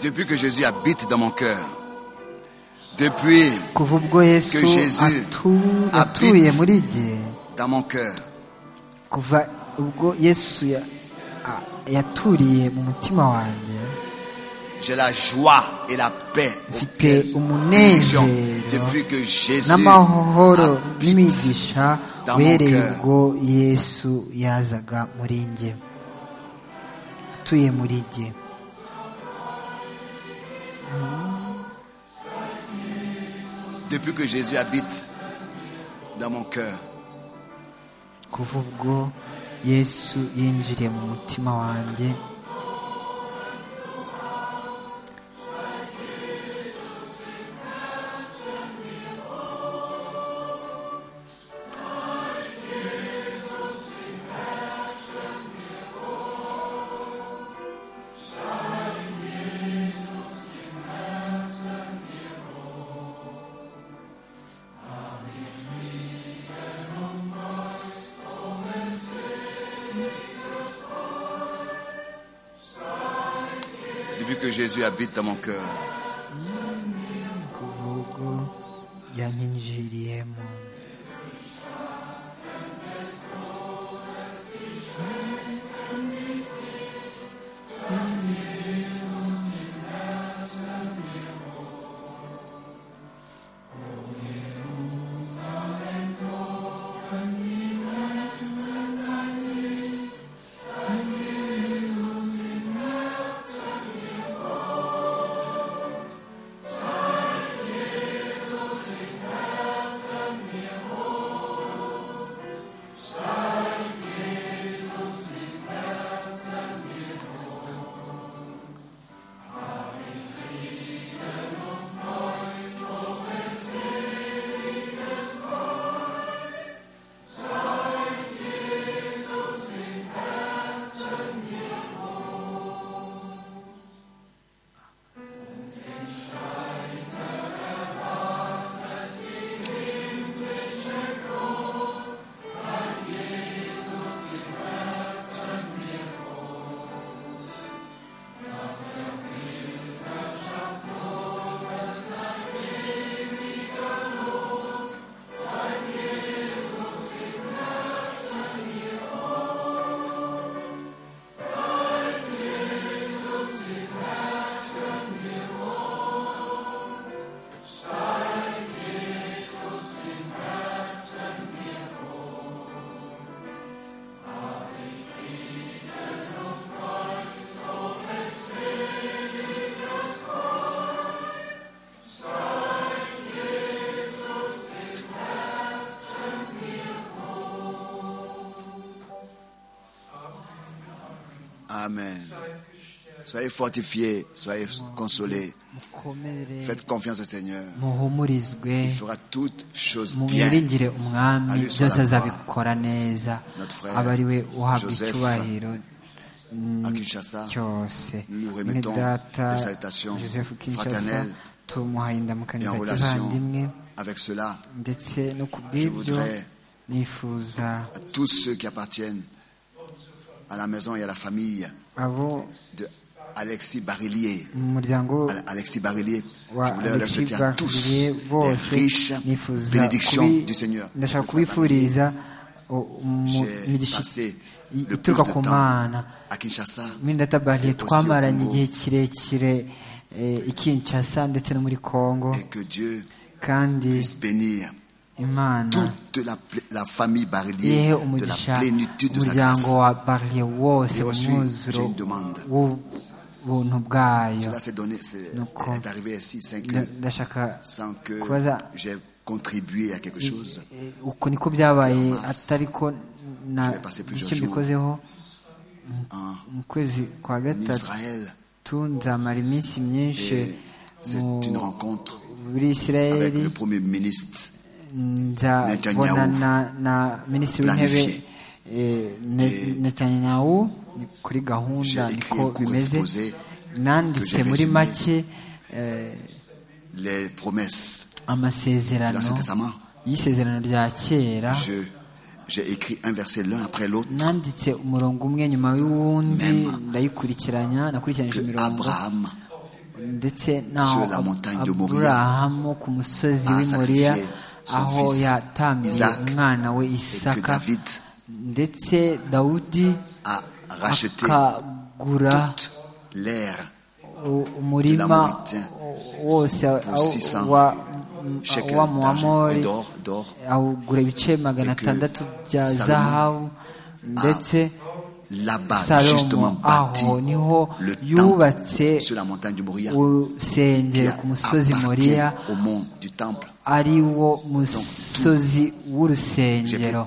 Depuis que Jésus habite dans mon cœur, depuis kuva ubwo yesu que Jésus atu- habite- atuye muri jye dans mon cœur, kuva ubwo yesu ya- a- yaturiye mu mutima wanjye j'ai la joie et la paix. mfite Bénédiction. umunezero Depuis que Jésus n'amahoro habite n'imigisha dans mon uhereye cœur. ubwo yesu yazaga muri njye atuye muri jye Depuis que Jésus habite dans mon cœur, kuva ubwo yesu yinjiriye mu mutima wanjye depuis que Jésus habite dans mon cœur, kuva ubwo yanyinjiriyemo Amen. Soyez fortifiés, soyez consolés. mukomere Faites confiance au Seigneur. muhumurizwe Il fera toutes choses bien. mumwiringire umwami Allez sur byose la azabikora neza Notre frère, aba ari we uhabwa Joseph, icyubahiro À Kinshasa, cyose nous ni remettons data les salutations joseph kinshasa fraternelles tumuha et indamukanyo en za relation kivandimwe avec cela. ndetse no ku Je bw'ibyo voudrais nifuza à tous ceux qui appartiennent à la maison et à la famille abo de Alexis Barillier. mu muryango Al- Alexis Barillier, je wa voulais leur Alexis souhaiter à tous Bakuriye les bose riches nifuza bénédictions kubi- du Seigneur. ndashaka Frère Barillier, kubifuriza o- mu- J'ai imigisha passé i- le plus de ituruka ku mana temps à Kinshasa. mwenda tabariye Aussi au twamaranye Congo. igihe kirekire eh, i Kinshasa ndetse no muri Kongo Et que Dieu kandi puisse bénir imana toute la, pl- la famille Barillier ihe de la umugisha plénitude de sa grâce. umuryango wa bariye wose Et aussi, umwuzuro j'ai une demande. w'ubuntu bwayo Cela s'est donné, c'est Nous con- est arrivé ici sans que, Nda- ndashaka sans que kubaza j'ai contribué à quelque chose. eh, uko niko byabaye atari ko na Je vais passer plusieurs icyo jours. mbikozeho Hein, mu kwezi kwa en gatatu Israël, nzamara iminsi Et myinshi c'est mu- une rencontre muri avec isirayeli le premier ministre Netanyahu. nzabonana na minisitiri w'intebe Planifié. eh, Ne- Et netanyahu ni kuri gahunda j'ai écrit un niko court bimeze exposé nanditse que j'ai muri résumé. make eh, les promesses de amasezerano l'Ancien Testament. y'isezerano rya kera Je- J'ai écrit un verset l'un après l'autre nanditse umurongo umwe nyuma y'uwundi Même. ndayikurikiranya nakurikiranyije que imirongo Abraham ndetse n'aho aburahamu ku musozi w'i moriya aho yatambiye umwana we isaka ndetse dawudi akagura umurima wose wa muwamori awugura ibice magana atandatu bya zahabu ndetse salomo aho niho yubatse urusengero ku musozi moriya ari wo musozi w'urusengero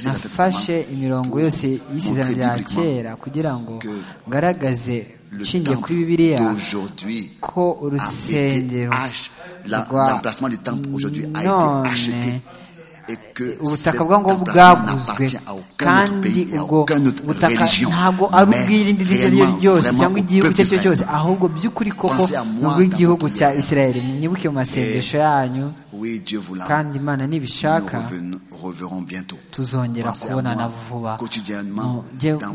nafashe imirongo yose y'isezerano rya kera kugira ngo ngaragaze nshingiye kuri bibiliya ko urusengero rwa none ubutaka bwa ngo bwaguzwe kandi ubwo butaka ntabwo ari ubw'irindi dini iryo ryose cyangwa igihugu icyo ari cyo cyose ahubwo by'ukuri koko ni ubw'igihugu cya israel mwibuke mu masengesho yanyu kandi imana nibishaka tuzongera kubonana vuba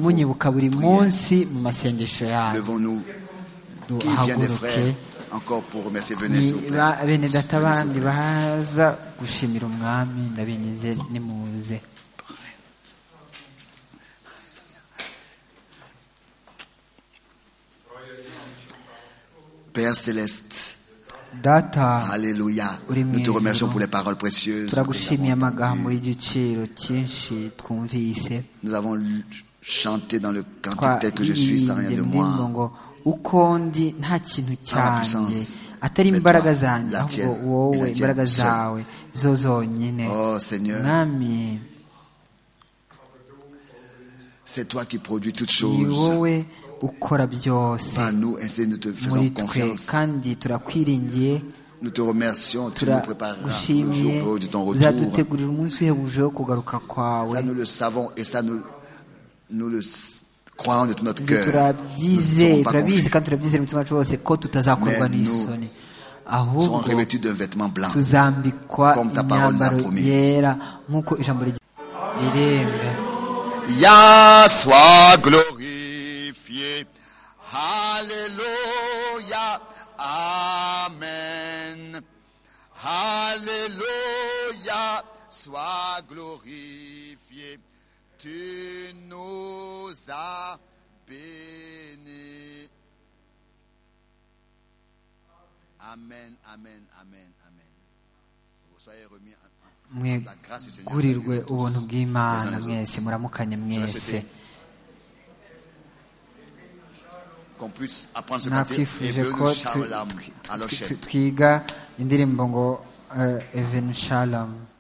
munyibuka buri munsi mu masengesho yanyu duhaguruke bene data bandi baza gushimira umwami ndabinyuze nimuze Père Céleste, data Alléluia. Nous te remercions pour les paroles précieuses. Nous avons chanté dans le cantique tel que je suis sans rien de moi. uko ndi nta kintu cyanjye atari imbaraga zanjye ahubwo wowe imbaraga zawe zo zonyine mwami ni wowe ukora byose muri twe kandi turakwiringiye turagushimiye uzadutegurira umunsi uhebuje wo kugaruka kwawe croyons de tout notre cœur. turabyize turabizi kandi turabyizera umutima wacu wose ko tutazakorwa n'isoni ahubwo tuzambikwa imyambaro yera nk'uko ijambo rirembe ya soit glorifié Alléluia Amen Alléluia soit glorifié tu nous as bénis. Amen, amen, amen, amen. Soyez remis mwegurirwe ubuntu bw'imana mwese muramukanye mwese nakwifuje ko twiga indirimbo ngo evenu shalamu